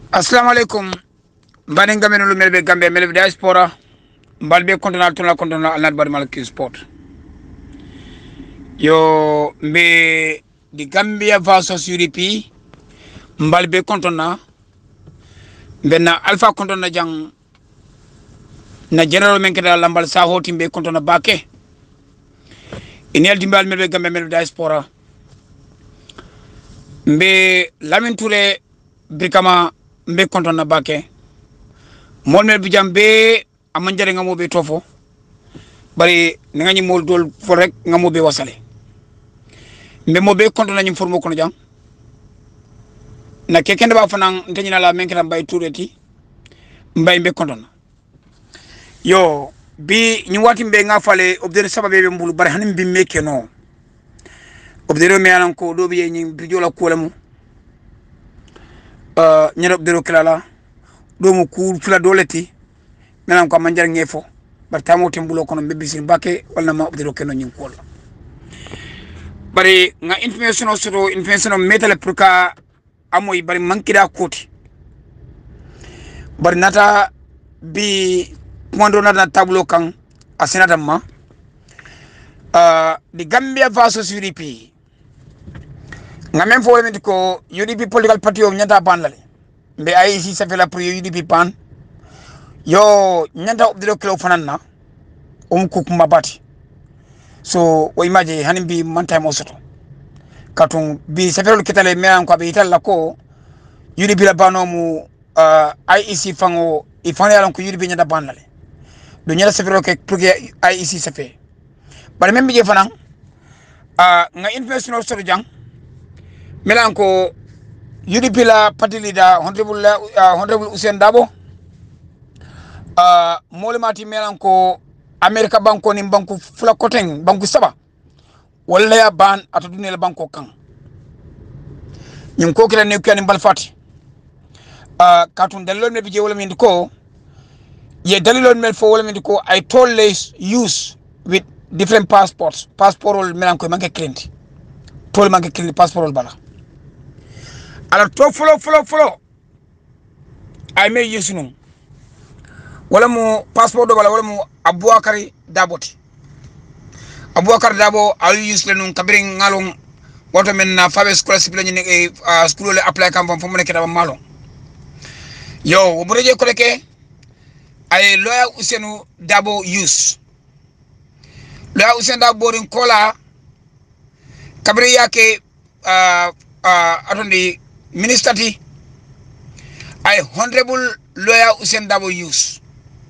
assalamu aleykum mbani gamenolu mel ɓe gambe mel ɓe diaspora mbal ɓe contona tona contona alnat baɗi malki sport yo mbe di gambia versus udp mbal ɓe contona mbenna alpha contona jang na général men keɗa lambal sa hoti mbe contona bake ina yaldi mbal mel ɓe gambe mel ɓe diaspora mbe lamin touré birkama mbe kontonna bake mol mel bijam be amma jare ngamo be tofo bari ne ngani mol dol fo rek ngamo be wasale mbe mo be kontonna nyim formo kono jang na kekende ba fanan ntanyina la menkata mbay tureti mbay mbe kontonna yo bi ñu wati mbe nga fale obdere sababe be mbulu bari hanim bi meke no obdere me anan ko do bi ñi bijola kolamu ñene obdero kilala ɗo mo kuur fula doleti menan ko amma jar ngefo bari tamo tembulo kono be bisin bake walla ma obdero keno ñing kol bari nga information o soto information o metale pour ka amoy bari mankida koti bari nata bi kumando nata tableau kan a senata ma uh, di gambia versus udp nga men fo wala ko UDP political party o nyanta ban lale mbe ay si ça fait la pour UDP pan yo nyanta obdiro kilo fanan na um ku kuma bati so o imaje hanin bi man time o soto katun bi ça fait le ketale me an ko be italla ko UDP la bano mu uh, IEC fango i fan yalan ko UDP nyanta ban lale do nyala ça fait ke pour que IEC ça fait bare même bi je fanan uh, nga information o soto jang milan ko UDP la party leader honorable uh, honorable Usain Dabo uh, molemati milan ko America banko ni banku fula koteng banku saba walla ya ban ata dunela banko kan ñum ko kila ne kani bal fati uh, katun dalilol me bije wala min ko ye dalilol mel fo wala min ko I told les use with different passports passport ol milan ko manke client tol manke client passport ol bala alors to folo folo folo ay me yesunum wala mo passeport do bala wala mo abouakari daboti abouakar dabo ayu yusle num kabiri ngalon woto men na fabe scholarship la ni e school le apply kam fam ne kedaba malo yo wo bureje ko reke ay loya usenu dabo use loya usenu dabo borin kola kabiri yake uh, uh, atondi minister ti ay honorable lawyer Usain Dabo use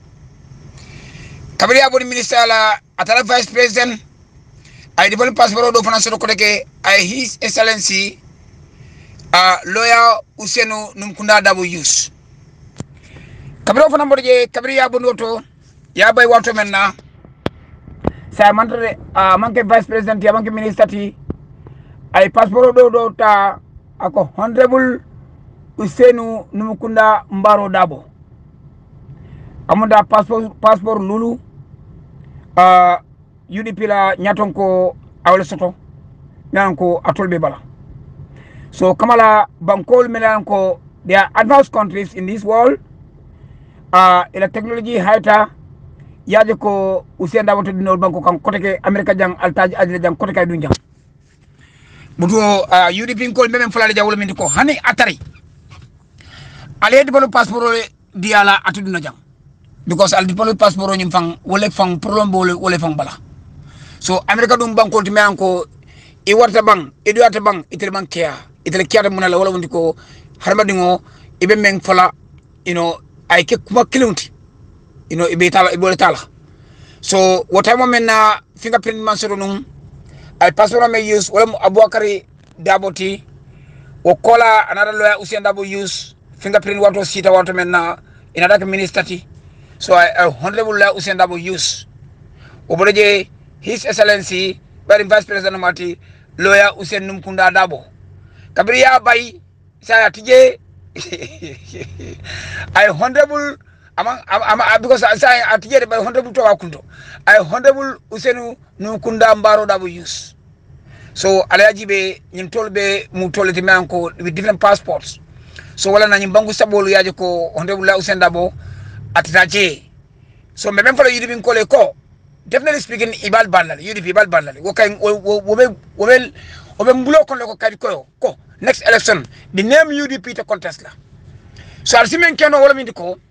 kabiri aboni minister la atala vice president ay develop passport do fana soto kodeke ay his excellency uh, lawyer Usain Numkunda Dabo use kabiri fana mboje kabiri aboni oto ya bay wato menna sa mantre uh, manke vice president ya manke minister ti ay passport do do ta ako honorable usenu numukunda mbaro dabo amuda passeport passeport lulu uh, UDP la nyaton ko awle soto nan ko atolbe bala so kamala bankol melan ko they are advanced countries in this world uh, ila technology hayta yaje ko usen dabo to dinol banko kan koteke america jang altaji adile jang koteke dun jang butu uh, UDP kol memen fulale jawol min ko hani atari ale dibalo passeport di ala atuduna jang because al dibalo passeport nyim fang wole fang problem wole wole fang bala so america dum banko ti men ko i warta bang i duata bang itel bang kia itel kia munala wala wondi ko harma dingo ibe men fala you know ay ke kuma kilunti you know ibe tala ibe tala so wota mo men na fingerprint man soro num ay passeport me use wala abouakari daboti o kola another lawyer usain dabo use fingerprint wato sita wato men na inataka minister ti so I, I honorable lawyer usain dabo use o bodoje his excellency bari vice president mati lawyer usain numkunda dabo kabiri ya bay saya tije ay honorable ama ama because saya atije bay honorable to wakundo ay honorable usainu numkunda mbaro dabo use so alayaji ɓe ñin tolɓe mu tollete men ko with different passports so wala na bangu sabolu yaje ko honorable Usain Dabo atata je so me ben fala yidi bin kole ko definitely speaking ibal bandale yidi ibal bandale wo kay wo wo be wo be wo be mbulo kon ko kadi ko ko next election the name UDP to contest la so al simen keno wala min ko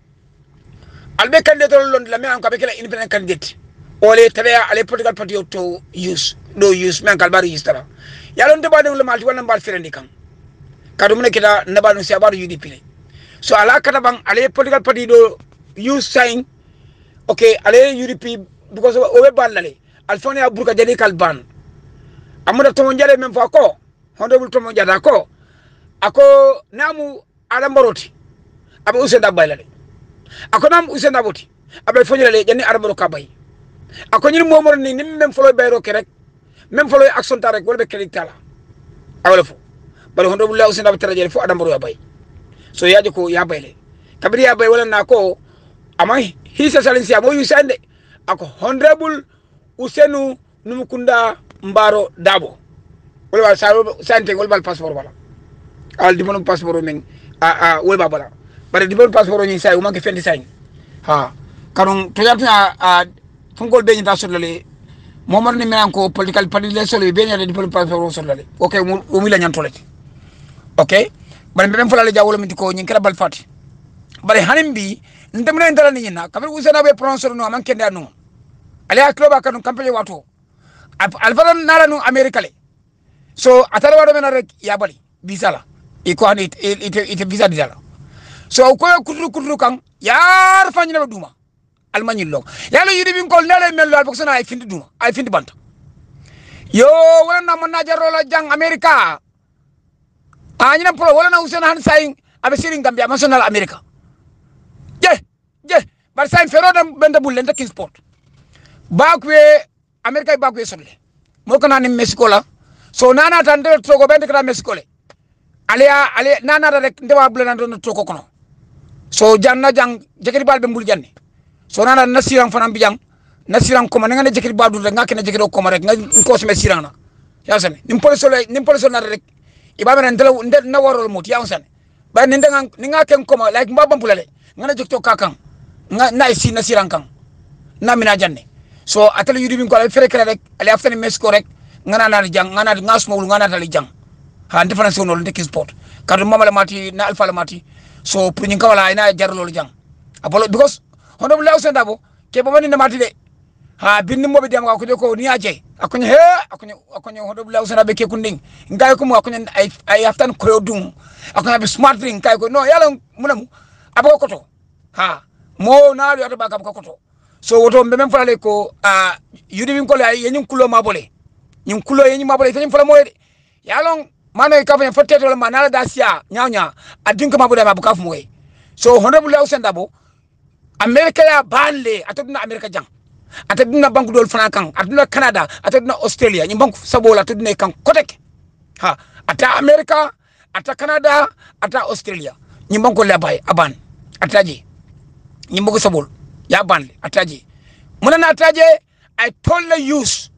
albe candidate lon la me an ko be kala independent candidate ole tabe ale political party to use do use men kal bari istara yalon de badon le malti wala mbal firendi kan kadu mun kita naba no siabar UDP le so ala kata bang ale political party do use sign okay ale UDP because o be ballale alfonia burka jadi kal ban amuda to jale men fa ko hondo bul to jada ko ako namu adam baroti abe usenda baylale ako nam usenda boti abe fonyale jani adam baro kabay ako ñin momor ni nim même foloy bayro ke rek même foloy action ta rek wala be kelik tala awala fo bari hondo bulla usenda be taraje fo adam baro ya bay so yaji ko ya bayle kabiri ya bay wala na ko ama hisa salinsi amo yusande ako honorable usenu numukunda mbaro dabo wala wal sa sante wala bal passeport wala al di mono passeport men a a wala bala bari di mono passeport ni say o manke fendi say ha kanon to yata a fungol be nyata sollale momar ni men ko political party le solo be nyata di mono passeport sollale okay o mi la nyantolete okay bari ben fulale jawolo min ko nyin kala bal fati bari hanim bi ndemna ndala ni nyina kabir usana be prononcer no man kende anu ale aklo ba kanu kampanye wato alfaran nara nu america le so atara wado mena rek ya bali visa la iko hani ite ite visa dala so ko kutru kutru kan yar fanyina duma almani lo yalo yidi bin kol nele mel al boksana ay findi duma ay findi banta yo wala na man najaro la jang america anyina pro wala na usena han sayin abe sirin gambia national america je je bar sayin fero dem benda bulle nda king sport bakwe america bakwe solle mo kana ni mexico la so nana tan de togo bende kata mexico le ale ale nana da rek ndewa bulle nan don togo kono so janna jang jekiri balbe mbul janne so nana nasiran fanam bi jang nasiran ko man ngane jekiri baldu rek ngakene jekiri ko rek nga ko sme sirana ya sene nim poliso le nim poliso na rek ibaba nan dela nde na warol mut ya sene ba ni ndenga ni ngake ko ma like mbaba mbulale ngana jekto kakan nga na si nasiran kan na mina janne so atala yudi bin ko ala fere kala rek ala aftani mexico rek ngana na jang ngana ngas mawul ngana dali jang ha difference wono ndeki sport kadu mamala mati na alfa la mati so pour nyin kawala ina jar lolu jang apolo because hono bu lawsen dabo ke bo mani na mati de ha binni mobe dem ko de ko ni aje akonya he akonya akonya hono bu lawsen dabe ke kunding ngay ko mu akonya ay ay aftan ko dum akonya be smart drink kay ko no yala munamu abo koto ha mo na yo to baka ko koto so woto mbe men falale ko a yudi min kole ay yenyum kulo mabole nyum kulo yenyum mabole fenyum fala moyde yalon mano e kafa fotte to ma nala da sia nyawnya adin ko mabule mabuka fu moy so honorable Hussein Dabo america ya banle ataduna america jang ataduna banku dol fana kan ataduna canada ataduna australia nyum banku sabola ataduna kan kotek ha ata america ata canada ata australia nyum banku le bay aban ataji nyum banku sabol ya banle ataje munana ataje i told the use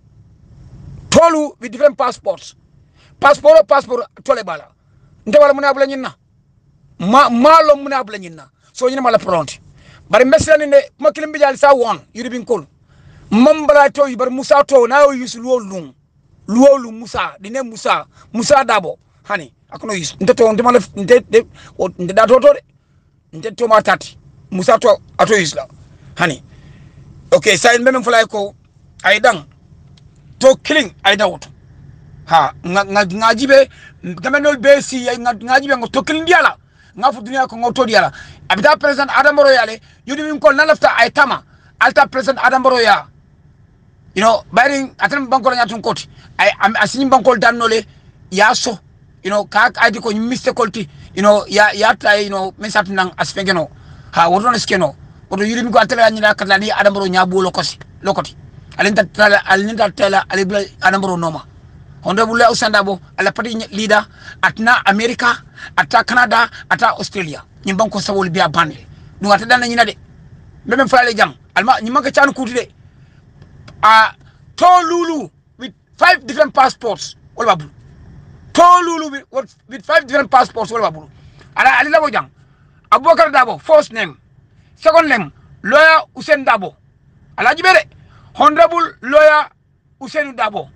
tolu with different passports passport passport tole bala nte wala muna bula nyinna ma malo muna bula nyinna so nyina mala pronti bari mesla ni ne kuma kilim bijal sa won yuri bin kol mambala to bar musa to na yo use luwo lum luwo lum musa dine musa musa dabo hani akono use nte to nte mala nte nte da to to de nte to ma tati musa to ato isla hani okay sai meme fulay ko ay dang to killing ay dawto ha nga nga ngajibe gamenol be si nga ngajibe ngo to killing diala nga fu dunia ko ngoto diala abita president adam baro yale yudi min ko nalafta ay tama alta president adam baro ya you know bayri atan bankol nyatun koti ay asini bankol dannole ya so you know ka adi ko miste kolti you know ya ya tay you know mesat nang asfengeno ha woto na skeno woto yuri mi ko atela nyina kala ni adamro nyabu lokosi lokoti alin ta tala alin ta tala alibla adamro noma hondo bulla usanda bo ala pati leader atna america ata canada ata australia nyim banko sawol biya bande dum ata dana nyina de meme faale jang alma nyim manka chan kuti de a to lulu with five different passports wala babu to lulu with, with five different passports wala babu ala ali labo jang abubakar dabo first name second name lawyer usain dabo alaji bere honorable lawyer usain dabo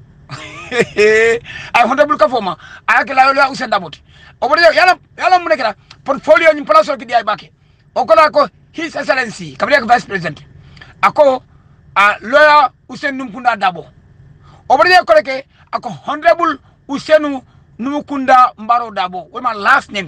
ay honorable ka foma ay ke lawyer usain dabo o bode yala yala mun kira portfolio ni place ki di ay bake o ko la ko his excellency kabri ko vice president ako a lawyer usain numkunda dabo o bode ko ke ako honorable usainu numukunda mbaro dabo with my last name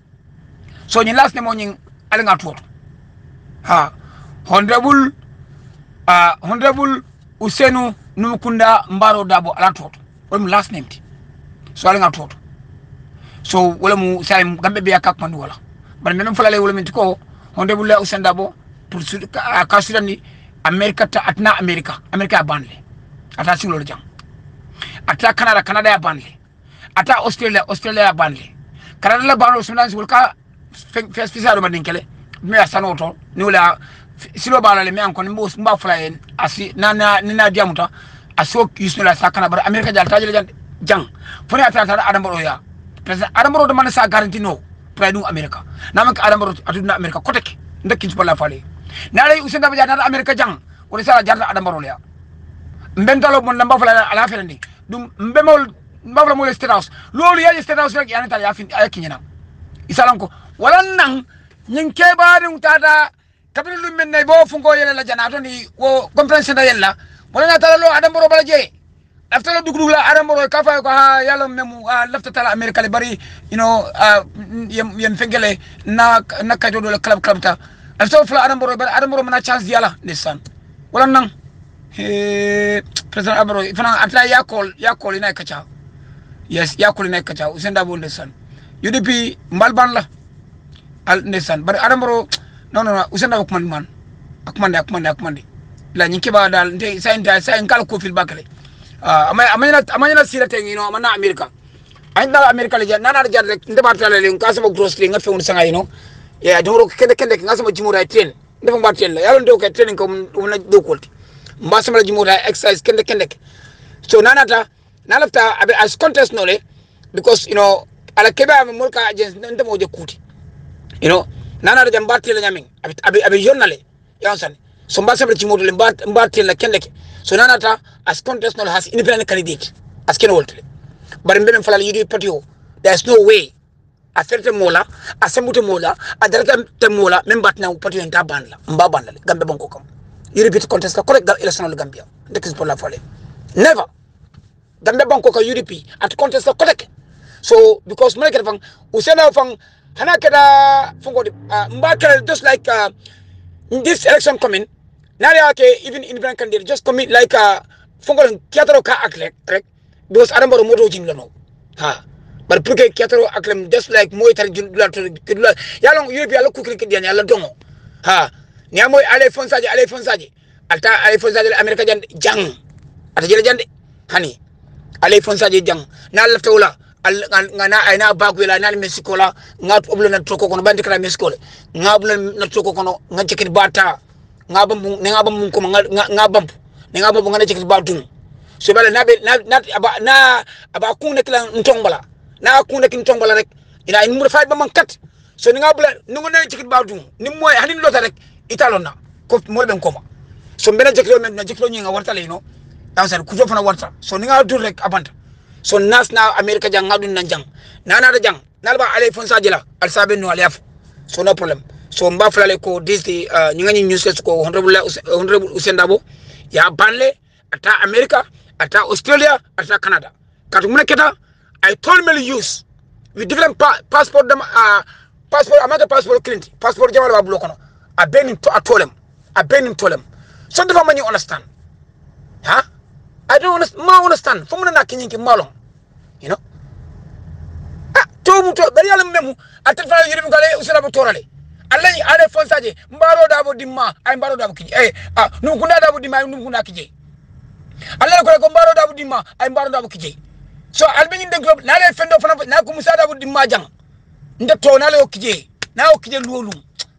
so nyi last name o nyi alinga tuoto ha honorable uh, honorable usenu numukunda mbaro dabo ala toto wala mu last name ti so ala nga toto so wala mu say gambe be yakak man wala bar men fulale wala min ko honorable la usen dabo pour su ka ka sudani america ta atna america america banle ata singlo jang ata canada canada ya banle ata australia australia ya banle canada la banlo sunan wala ka fes fisaro madin kele me asano to ni wala silo bala le me an kon mbo mba fula en asi na na ni na diamuta aso yusno la sakana bar america jal tajele jan jang fone ata ata adam baro ya president adam baro de man sa garanti no pra du america na man adam baro atu na america koteke ndekki ci la fale na lay usen da na america jang wala sala jarta adam baro ya mbentalo mon lamba fula ala fele ni dum mbemol mbafla mo le state house lolu ya state house rek yana ta ya fin ay kinyana isalanko wala nan nyin kebarin tada kabiri lu min nay bo fungo yele la jana ni wo compréhension da yella wala na tala lo adam boro bala je after lo dugdug la adam boro ka fa ko ha yalla memu lafta tala america le bari you know yem yem fengele na na kayto do club club ta after fla adam boro bari adam boro mana chance diala nisan wala nan he president abro fana atla ya call ya call ina kacha yes ya call ina kacha usenda bo nisan UDP mbalban la al nisan bari adam boro non non usenda ko man man akmande akmande akmande la nyinke ba dal nte sa nta sa en kala ko fil bakale ah amay amay amay na sira te ngino amana america ay na america le jan nana jar rek nde barta le ngi kasama grocery nga fewun sanga yino ya doro kende kende nga sama jimura train nde fa bartel la yalo ndo ko train ko mun na do kolti mba sama jimura exercise kende kende so nana ta na lafta abe as contest no le because you know ala kebe am mulka agents nde mo je kuti you know nana da jamba tela nyamin abe abe journale yansan so mba sabre chimoto le mba mba tela kendeke so nana ta as contest not has independent candidate as ken wolte bare mbem falal yidi patio there's no way a ferte mola a sembute mola a darata te mola même batna patio en tabanla mba banla gambe banko kam you repeat contest ka correct gal election le gambia ndekis pour la fale never gambe banko ka UDP at contest ka correct so because mele ke fang usena fang hana keda fungo uh, mbakere just like uh, in this election coming nari ake even independent candidate just commit like uh, fungo kiataro ka aklek rek because adam baro moto jin lano ha but pour que kiataro aklem just like moy tar jun dula to dula yalo yobi yalla ku krik dian yalla dongo ha ni amoy ale fonsaje ale fonsaje alta ale fonsaje america jan jang ata jele jande hani ale fonsaje jang na lafta wala ngana ayna bagu la nan mexico la nga oblo na troko kono bandi kala mexico le nga oblo na troko kono nga jekit bata nga bambu ne nga bambu ko nga nga bambu ne nga bambu nga jekit batu so bala na na na aba na aba ku ne kala ntong bala na ku ne kin tong bala rek ina in mur faat ba man kat so ni nga bula nu nga jekit batu ni moy hanin lota rek italon na ko mo ben koma so mbena jekit men na jekit ni nga warta le no dan ku fana warta so ni nga dur rek abanta so nas na america jang ngadun nan jang nana da jang nalba alay fon sajila al sabe no aliyaf so no problem so mba flale ko this the uh, nyinga nyi news ko honorable honorable usendabo ya banle ata america ata australia ata canada katu muna keta i told me use with different pa passport dam uh, passport amata passport clint passport jamal ba bulo kono a benin to atolem a benin tolem so dafa mani understand ha I don't understand. Ma understand. Fomuna na kinyinki malong. You know? Ah, to mu to bari yalla memu atel fa yiri ngale usala bo torale. Allah yi ale fonsaje mbaro dabo dimma ay mbaro dabo kije. Eh, ah, num kunda dabo dimma num kunda kije. Allah ko ko mbaro dabo dimma ay mbaro dabo kije. So albe den club na le fendo fana na ko musa dabo dimma jang. Nde to na le o kije. Na o kije luolu.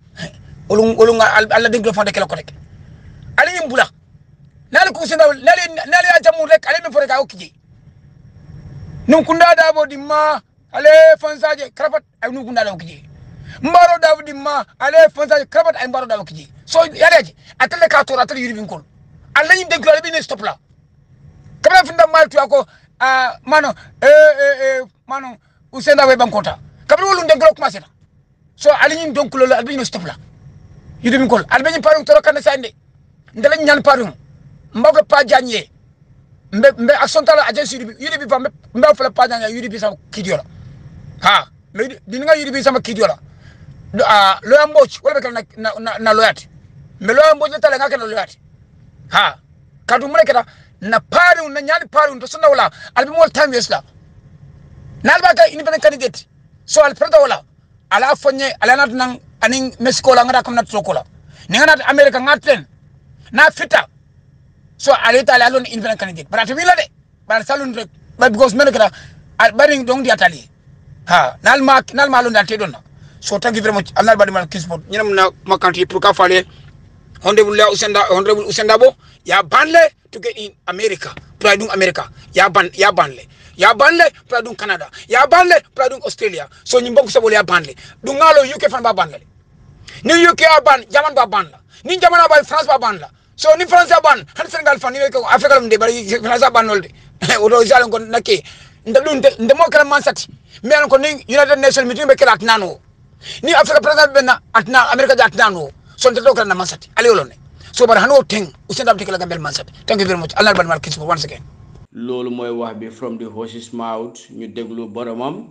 Olung olung Allah den club fana kala ko rek. Ali yimbula. nali kusina nali nali ajamu rek ale mi foreka okije nun kunda da bo dimma ale fansaje krafat ay nun kunda da okije mbaro dawdi ma ale fonsa krabat ay mbaro daw kiji so yareji atale ka tora atale yuri bin kol alla yin denklo ale bin stop la kabla finda mal tu ako ah mano eh eh eh mano usenda we bankota kabla wolu denklo commencé na so ale yin denklo ale bin stop la yuri bin kol ale bin paru tora kan sande ndala nyan paru mbago pa janye mbe mbe action tala agence yuri yuri bi fa mbe fala pa janye yuri bi sa kidiola ha mbe dinga yuri bi sama kidiola uh, loya mboch wala bekala na, na, na loyati me loya mboch na tala ngake na loyati ha kadu mule kata na pari na nyani pari to sunda wala albi mol time yes la na alba ka independent candidate so al preda wala ala fonye ala nat nang aning mexico la ngata kam nat sokola ni ngata america ngaten na fita so alita ala lon independent candidate bara to wila de bara salun rek but because men kata bari dong di atali ha nal ma nal ma lon dal te donna so thank you very much allah badi mal kisbot ñinam na makanti pour ka fale honorable la usenda honorable usenda bo ya banle to get in america pour dum america ya ban ya banle ya banle pour dum canada ya banle pour dum australia so ñi mbok sabol ya banle du ngalo uk fan ba banle ni uk ya ban jaman ba ban la ni jaman ba france ba ban la so ni france ya ban han senegal fan ni ko afrika lam de bari france ba ban nolde o do jalo ko nakke ndalun de mo kala man sati mais ko ni united nation meeting be kala nano ni africa president benna atna america ja atna no son to kala na mansati ali wolone so bar hano teng usenda abdi kala gambel mansati thank you very much allah ban mal kisbo once again loolu mooy wax bi from the horse's mouth ñu déglu boromam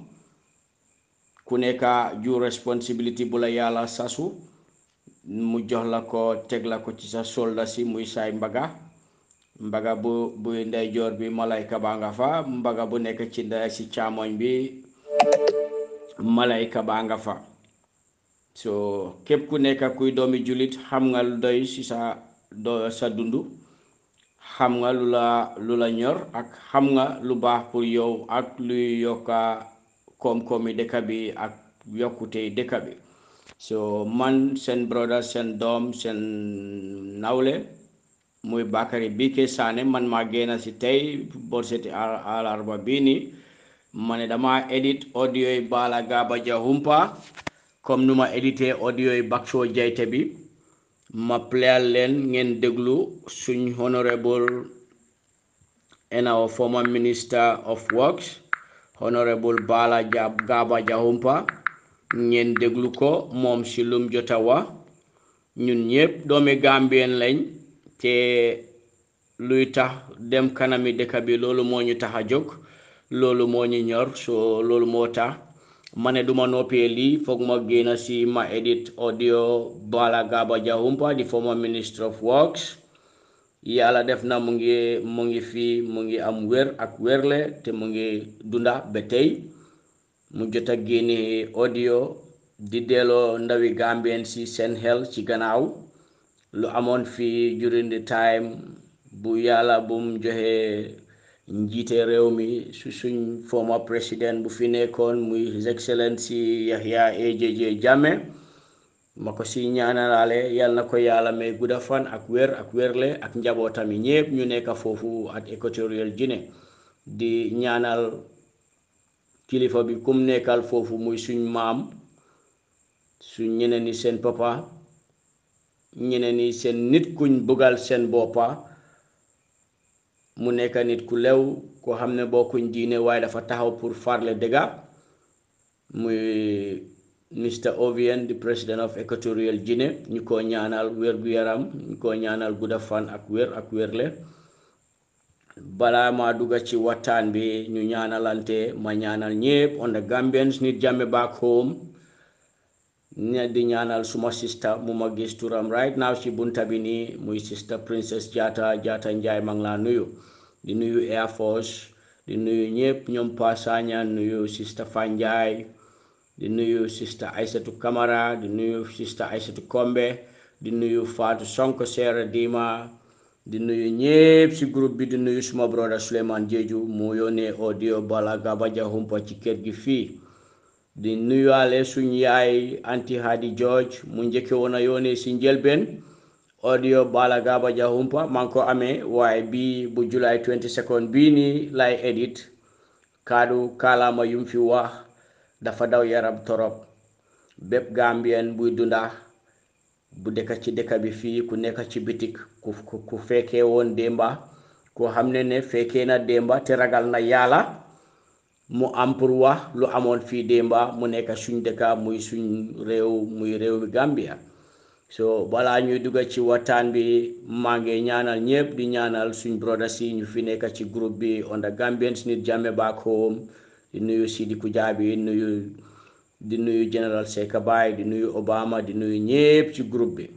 ku nekka ju responsibility bu la yàlla sasu mu jox la ko teg la ko ci sa solda si muy saay mbaga mbaga bu bu ndeyjoor bi malayka baa nga fa mbaga bu nekk ci ndey si càmmoñ bi malayka baa nga fa so képp ku nekk kuy doomi jullit xam nga lu doy ci sa do sa dund xam nga lu la lu la ñor ak xam nga lu baax pour yow ak luy yokka koom-koomi dëkk bi ak yokkute dëkk bi so man seen brother seen doom seen nawle muy Bakary Bike Sané man maa génn ci tey borseti alarba bii nii ma ne dama edit audio yi Bala Gaba Jahumpa comme nu ma édité audio yi Bakso Jayte bi ma playal leen ngeen déglu suñ honorable and our former minister of works honorable Bala Gaba Jahumpa ngeen déglu ko moom si lum jota wa ñun ñëpp doomi Gambien lañ te luy tax dem kanami dëkk bi loolu moo ñu tax a jóg loolu moo ñu ñor so loolu moo tax ma ne duma noppee lii foog ma génn si ma edit audio Bala Gaba Jahumpa di former minister of works yàlla def na mu ngi mu ngi fii mu ngi am wér ak wérle te mu ngi dunda ba tey mu jot a génne audio di delloo ndawi Gambien si seen xel ci gannaaw lu amoon fii during the time bu yàlla bu mu joxe njiite réew mi su suñ former président bu fi nekkoon muy his excellency Yahya AJJ Jammeh ma ko si ñaanalaale yal na ko yàlla may gudda fan ak wér ak wérle ak njabootam yi ñépp ñu nekk foofu ak Equatorial Guinea di ñaanal kilifa bi kum nekkal foofu muy suñ maam suñ ñeneen ni seen papa ñeneen ni seen nit kuñ bëggal seen boppa mu nekk nit ku lew koo xam ne bokkuñ diine waaye dafa taxaw pour farle dëgga muy Mr Ovien di president of Equatorial Guinea ñu ko ñaanal wér-gu-yaram ñu ko ñaanal gudda fan ak wér ak wérle balaa ma dugga ci waxtaan bi ñu ñaanalante ma ñaanal ñépp on the Gambians nit jàmme back home ne di ñaanal suma sista mu ma gis turam right now ci bunta bi nii muy sista princess Jaata Jaata Njaay ma ngi laa nuyu di nuyu Air Force di nuyu ñépp ñoom Passaña nuyu sista Fanjaay di nuyu sista Aysatu Camara di nuyu sista Aysatu Kombe di nuyu Faatu Sonko Seera Dima di nuyu ñépp ci groupe bi di nuyu suma brother Souleymane Jeeju mu yónnee audio Bala Gaba Jahumpa ci kër gi fii di nuyuwaale suñ yaay anti hadi George mu njëkke woon a yónnee ci njëlbeen audio Bala Gaba Jahumpa maa ngi ko amee waaye bii bu July 22 bii nii lay edit kaddu kaalaama yum fi wax dafa daw yaram torop bépp gambien buy dunda bu dëkk ci dëkk bi fii ku nekk ci bitik ku ku fekkee woon démba koo xam ne ne fekkee na démba te ragal na yàlla mu am pour wax lu amoon fii démba mu nekk suñ dëkka muy suñ réew muy réew mi Gambia so balaa ñuy dugg ci waxtaan bi maa ngi ñaanal ñëpp di ñaanal suñ brothers yi ñu fi nekk ci groupe bi on the Gambians need Jammeh back home di nuyu Sidi Kujabi nuyu di nuyu général Seka Baye di nuyu Obama di nuyu ñëpp ci groupe bi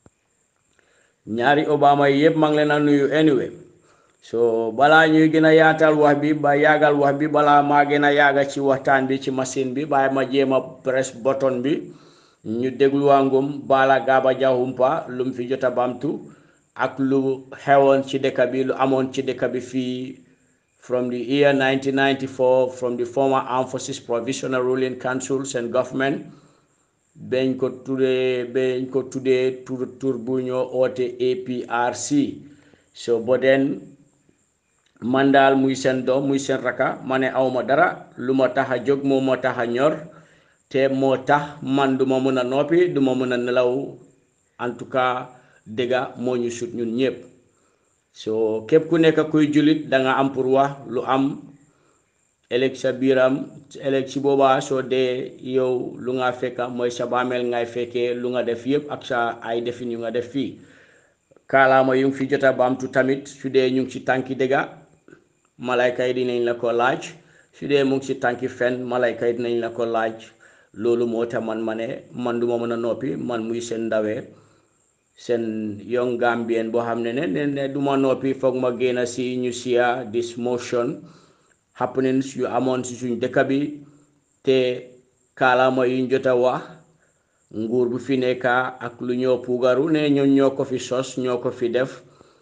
ñaari Obama yi yëpp maa ngi leen a nuyu anyway so balaa ñuy gën a yaatal wax bi ba yaagal wax bi balaa maa gën a yaaga ci waxtaan bi ci machine bi bàyyi ma jéem a press button bi ñu dégluwaangum Bala Gaba Jahumpa lu mu fi jot a bamtu ak lu xewoon ci dëkk bi lu amoon ci dëkk bi fii from the year 1994 from the former Armed Forces Provisional Ruling Councils and government bañ ko tuddee bañ ko tuddee tur tur bu ñoo oote APRC so bo den man daal muy seen doom muy seen raka ma ne awma dara lu ma tax a jóg moo ma tax a ñor te moo tax man duma mën a noppi duma mën a nelaw en tout cas dëgga moo ñu sut ñun ñëpp so képp ku nekk kuy jullit da nga am pour wax lu am ëllëg sa biiram ëllëg si boobaa soo dee yow lu nga fekka mooy sa baameel ngay fekkee lu nga def yëpp ak sa ay defin yu nga def fii kaalaama yu ngi fi jota baamtu tamit su dee ñu ngi ci tànki dëgga malayka yi dinañ la ko laaj su dee mu ngi ci tànki fen malayka yi dinañ la ko laaj loolu moo tax man ma ne man duma mën a noppi man muy seen ndawee seen young Gambien boo xam ne ne ne du ma noppi foog ma génn si ñu siya this motion happenings yu amoon si suñ dëkk bi te kaalaama yuñ jot a wax nguur bu fi nekka ak lu ñoo puugaru ne ñoom ñoo ko fi sos ñoo ko fi def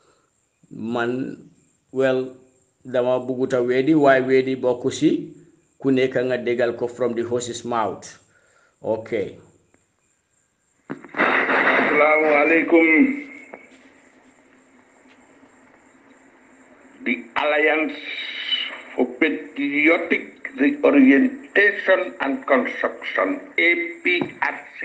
man wel dama bugguta weedi waaye weedi bokku si ku nekk nga déggal ko from the horse's mouth ok Assalamu alaikum. The Alliance for Patriotic Reorientation and Construction, APRC.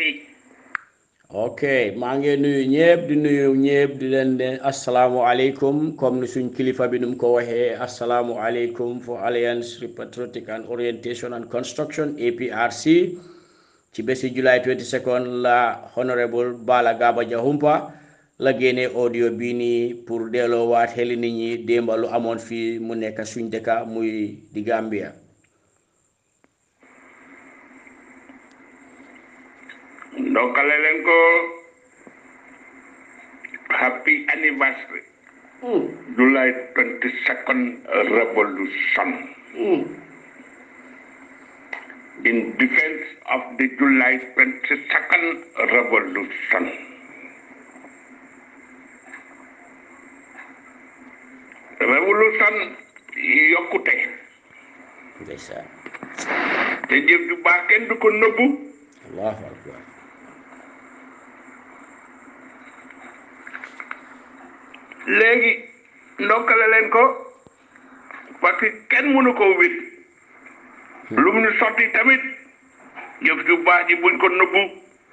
ok maa ngi nuyu ñëpp di nuyu ñëpp di leen ne asalaamualeykum comme ni suñ kilifa bi nu mu ko waxee asalaamualeykum for Alliance for Patriotic and Orientation and Construction APRC ci bési July 22nd la honorable Bala Gaba Jahumpa la génnee audio bii nii pour delloowaat xeli nit ñi démba lu amoon fii mu nekk suñ dëkka muy di Gambia ndokkale leen ko happy anniversary July 22nd revolution in defense of the July 22nd revolution revolution yokkute ndeysaan te jëf ju baax kenn du ko nëbbu allahu akbar léegi ndokkale leen ko parce que kenn mënu ko wét lu mu ñu sotti tamit jëf ju baax ji buñ ko nëbbu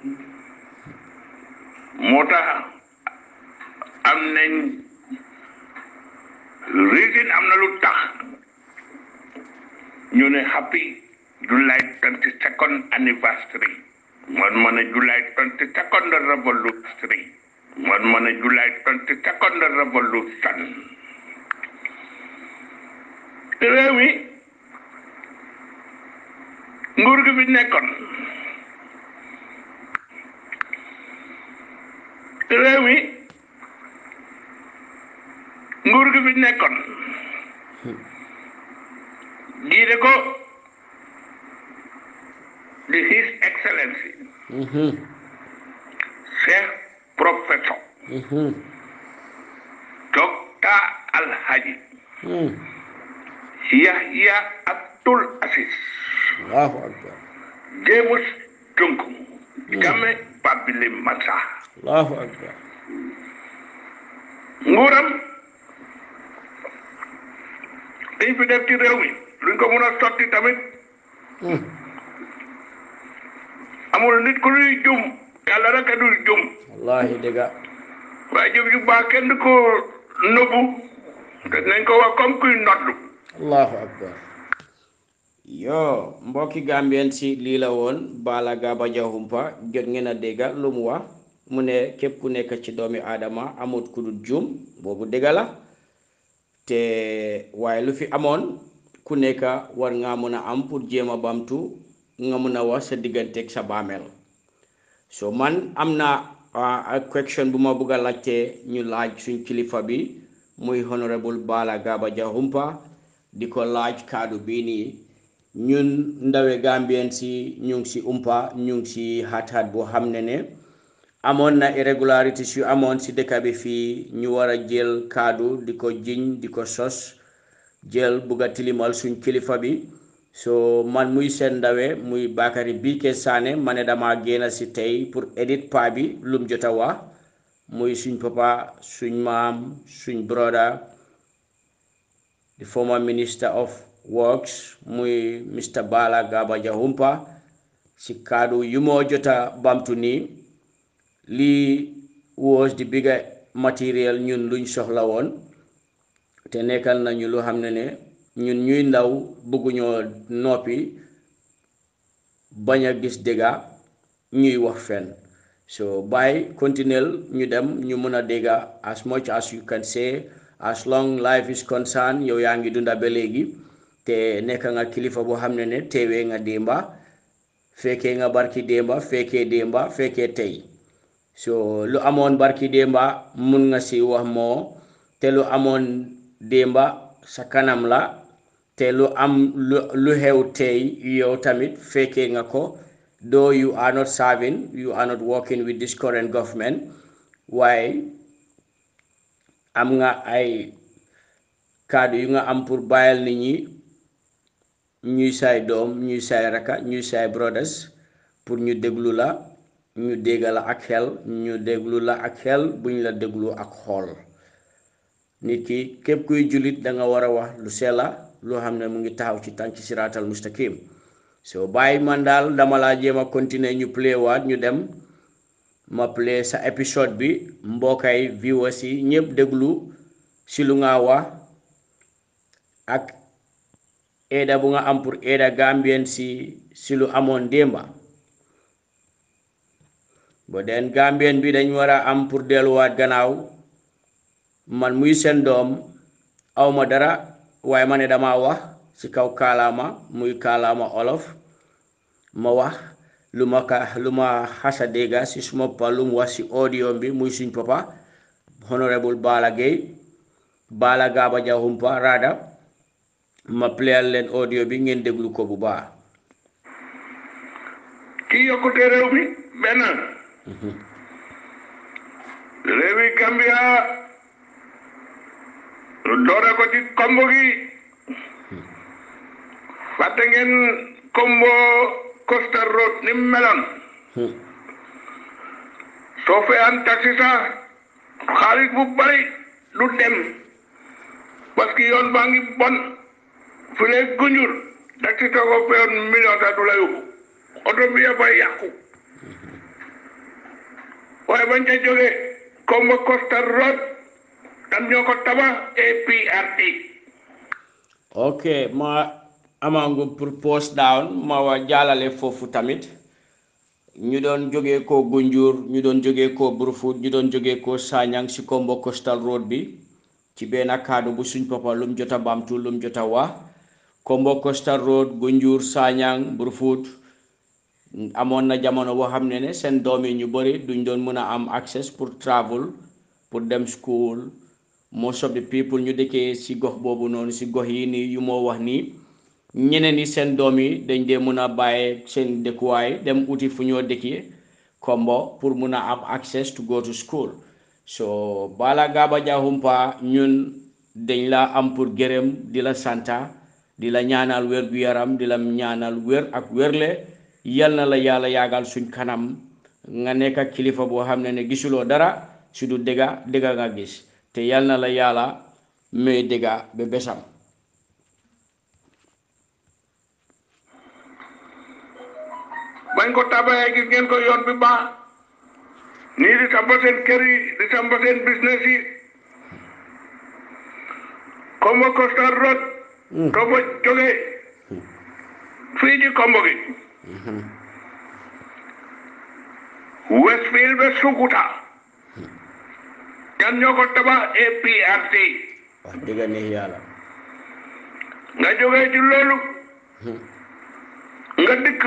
moo tax am nañ reason am na lu tax ñu ne happy July twenty second anniversary man ma ne July twenty second revolution man ma ne July twenty second revolution te réew mi nguur gi fi nekkoon te réew mi nguur gi fi nekkoon jiite ko di his excellency cheikh professeur docteur alhaji yahya abdul asis allahu akbar james junku game babili masa allahu akbar nguuram dañ fi def ci réew mi luñ ko mën a sotti tamit amul nit ku luy jum yàlla rek a dul jum wallahi dëgga waaye jëf ju baax kenn du ko nëbbu te nañ ko wax comme kuy noddu allahu akbar yo mbokki gambien si lii la woon Bala Gaba Jahumpa jot ngeen a dégga lu mu wax mu ne képp ku nekk ci doomi aadama amut ku dul juum boobu dégga la te waaye lu fi amoon ku nekk war nga mën a am pour jéem a bamtu nga mën a wax sa digganteeg sa baameel so man am na ak question bu ma bëgg a laajte ñu laaj suñ kilifa bi muy honorable Bala Gaba Jahumpa di ko laaj kaddu bii nii ñun ndawe gambien si ñu ngi si umpa ñu ngi si xat-xat boo xam ne ne amoon na irregularities yu amoon si dëkk bi fii ñu war a jël kaddu di ko jiñ di ko sos jël bugg a tilimal suñ kilifa bi so man muy seen ndawe muy Bakary Bike Sané ma ne dama génn si tey pour edit pa bi lum jot a wax muy suñ papa suñ maam suñ broda the former minister of works muy Mr Bala Gaba Jahumpa si kaddu yu moo jot a bamtu nii lii was the bigger material ñun luñ soxla woon te nekkal nañu lu xam ne ne ñun ñuy ndaw bëgguñoo noppi bañ a gis dégga ñuy wax fenn so by continuel ñu dem ñu mën a dégga as much as you can say as long life is concerned yow yaa ngi dunda ba léegi te nekk nga kilifa boo xam ne ne teewee nga démba fekkee nga barki démba fekkee démba fekkee tey so lu amoon barki démba mun nga si wax moo te lu amoon démba sa kanam la te lu am lu lu xew tey yow tamit fekkee nga ko though you are not serving you are not working with this current government waaye am nga ay kàddu yu nga am pour bàyyal nit ñi ñuy saay doom ñuy saay raka ñuy saay brothers pour ñu déglu la ñu dégga la ak xel ñu déglu la ak xel buñ la déglu ak xool nit ki képp kuy jullit da nga war a wax lu sella loo xam ne mu ngi taxaw ci tànk siraatal mustaqim so bàyyi man daal dama laa jéem a continuer ñu play waat ñu dem ma play sa épisode bi mbokkay viewers yi ñëpp déglu si lu nga wax ak aida bu nga am pour aida gambien si si lu amoon démba ba den gambien bi dañ war a am pour delluwaat gannaaw man muy seen doom awma dara waaye ma ne dama wax ci kaw kaalaama muy kaalaama olof ma wax lu ma ka lu ma xasa dégga ci suma pa lu mu wax ci audio bi muy suñ papa honorable Bala Gaye Bala Gaba Jahumpa rada ma playal leen audio bi ngeen déglu ko bu baax kii yokkute réew mi benn réewi Gambia doore ko ci kombo gi fàtte ngeen kombo Costa Road ni mu meloon soo fayaan taxi sax xaalis bu bari du dem parce que yoon baa ngi bon fu ne gunjur taxi soo ko fayoon million sax du la yóbbu oto bi yëpp ay yàqu waaye bañ ca jógee kombo Costa Road kan ñoo ko tabax APRD ok ma amangu pour post down ma wa jaalale foofu tamit ñu doon jógee ko Gunjur ñu doon jógee ko Brufut ñu doon jógee ko Sanyang si Kombo Coastal Road bi ci benn kaddu bu suñ papa lum jot a bamtu lum jot a wax Kombo Coastal Road Gunjur Sanyang Brufut amoon na jamono boo xam ne ne seen doom yi ñu bëri duñ doon mën a am access pour travel pour dem school most of the people ñu dëkkee si gox boobu noonu si gox yi nii yu moo wax nii ñeneen ñi seen doom yi dañ dee mën a bàyyee seen dëkkuwaay dem uti fu ñoo dëkkee kombo pour mun a am access to go to school so Bala Gaba Jahumpa ñun dañ la am pour gërëm di la santa di la ñaanal wér gu yaram di la ñaanal wér ak wérle yal na la yàlla yaagal suñ kanam nga nekk kilifa boo xam ne ne gisuloo dara su du dëgga dëgga nga gis te yal na la yàlla may dëgga ba besam bañ ko tabaxee gis ngeen ko yoon bi baax nii di sampa seen kër yi di sampa seen business yi Kombo Coastal Road Kombo jóge fii ci Kombo gi Westfield ba Sukuta kan ñoo ko tabax APRC wax dëgg neex yàlla nga jógee ci loolu nga dikk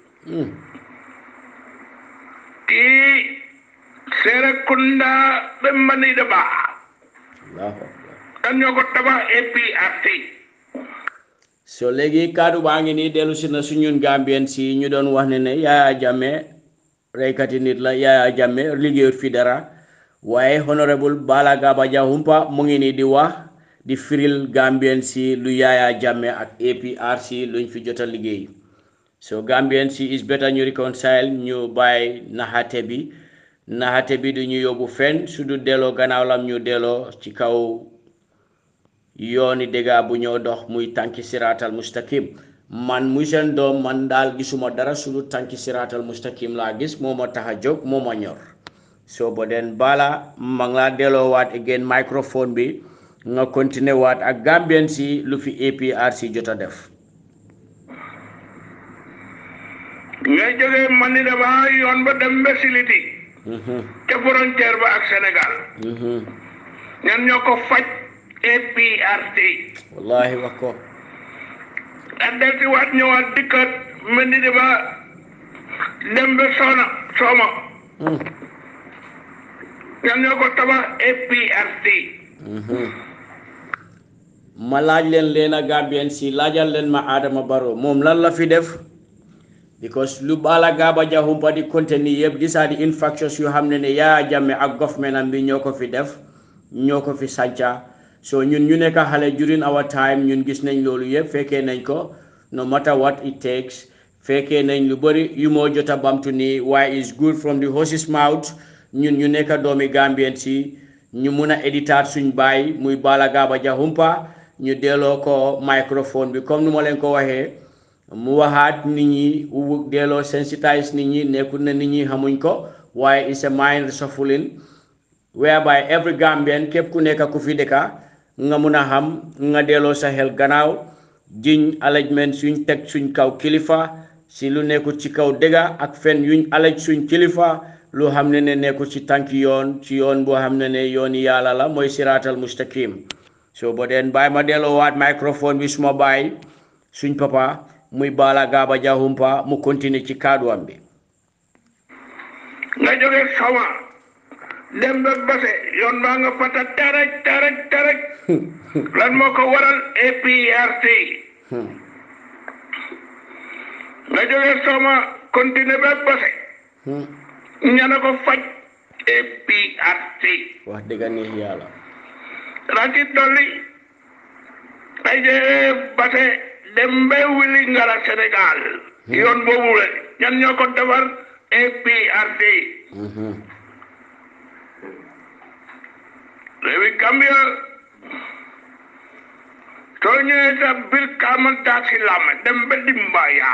ci Serekunda ba Manida Ba allahu akbar kan ñoo ko tabax APRC so léegi kaddu baa ngi nii dellu si na suñun gambien si ñu doon wax ne ne Yaya Jammeh reykati nit la Yaya Jammeh liggéeyut fi dara waaye honorable Bala Gaba Jahumpa mu ngi nii di wax di firil gambien si lu Yaya Jammeh ak APRC luñ fi jot a liggéey so gambien si is better ñu reconcile ñu bàyyi naxate bi naxate bi du ñu yóbbu fenn su du delloo gannaaw lam ñu delloo ci kaw yooni dégga bu ñoo dox muy tànki siraatal mustaqim man muy seen doom man daal gisuma dara su du tànki siraatal mustaqim laa gis moo ma tax a jóg moo ma ñor so bo den bala ma ngi laa delloo waat again microphone bi nga continuer waat ak gambien si lu fi APRC jot a def ngay jógee Manida Ba yoon ba dem ba Siliti Mhm, ca frontière ba ak Sénégal mhm. ñan ñoo ko faj APRC wallahi wax ko ak del si waat ñëwaat dikkat Manida Ba dem ba Sona Sooma Mm, ñan ñoo ko tabax APRC mhm. ma laaj leen leen a gambien si laajal leen ma Adama Barrow moom lan la fi def because lu Bala Gaba Jahumpa di contenu yëpp these are the infractions yu xam ne ne Yaya Jammeh ak government am bi ñoo ko fi def ñoo ko fi sànca so ñun ñu nekk xale during our time ñun gis nañ loolu yëpp fekkee nañ ko no matter what it takes fekkee nañ lu bëri yu moo jot a bamtu nii waaye is good from the horse's mouth ñun ñu nekk doomi Gambien si ñu mun a éditaat suñ baay muy Bala Gaba Jahumpa ñu delloo ko microphone bi comme nu ma leen ko waxee mu waxaat nit ñi wu delloo sensitise nit ñi nekkul na nit ñi xamuñ ko waaye is a mind reshuffling whereby every Gambian képp ku nekk ku fi dëkka nga mun a xam nga delloo sa xel gannaaw jiñ allegement suñ teg suñ kaw kilifa si lu nekkul ci kaw dëgga ak fen yuñ alej suñ kilifa lu xam ne ne nekkul ci tànki yoon ci yoon boo xam ne ne yooni yàlla la mooy siraatal mustaqim so bo den bàyyi ma delloo waat microphone bi suma bàyyi suñ papa muy Bala Gaba Jahumpa mu continuer ci kàdduwam bi nga jógee Soma dem ba Basse yoon baa nga fata terek terek terek lan moo ko waral APRC nga jógee Soma continuer ba Basse ñana ko faj APRC wax dëgg neex yàlla raci dolli ay jee Basse dem ba wili ngara Sénégal yoon boobu la ñan ñoo ko defar APRC réewi Gambia soo ñëwee sa biir kaamal taasi lame dem ba Dimbaya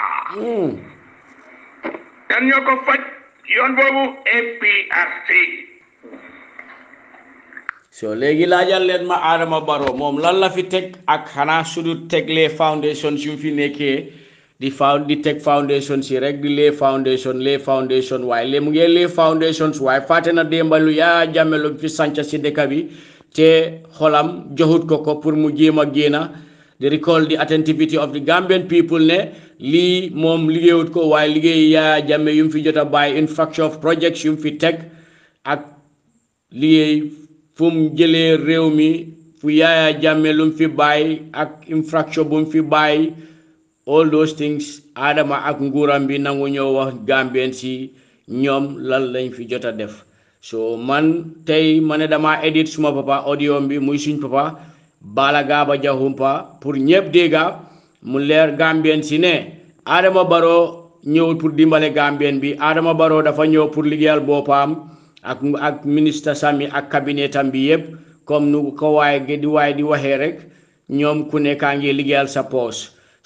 ñan ñoo ko faj yoon boobu APRC so léegi laajal leen ma Adama Barrow moom lan la fi teg ak xanaa sudu teg les foundations yu fi nekkee di found di teg foundation si rek di les foundation les foundation waaye lé mu ngee les foundations waaye fàtte na démbalu yaa jàmmelu fi sanca si dëkk bi te xolam joxut ko ko pour mu jéem a génna di recall the attentivity of the Gambian people ne lii moom liggéeyut ko waaye liggéey yaa jàmme yu mu fi jot a bàyyi infrastructure of projects yu mu fi teg ak liggéey fu mu jëlee réew mi fu yaaya jàmme lu mu fi bàyyi ak infrastructure bu mu fi bàyyi all those things Adama ak nguuram bi nangu ñoo wax Gambien si ñoom lan lañ fi jot a def so man tey ma ne dama edit suma papa audio bi muy suñ papa Bala Gaba Jahumpa pour ñëpp dégga mu leer Gambien si ne Adama Barrow ñëwul pour dimbale Gambien bi Adama Barrow dafa ñëw pour liggéeyal boppam ak ak ministre Sami ak cabinetam bi yëpp comme nu ko waaye di waaye di waxee rek ñoom ku nekkaa ngi liggéeyal sa poos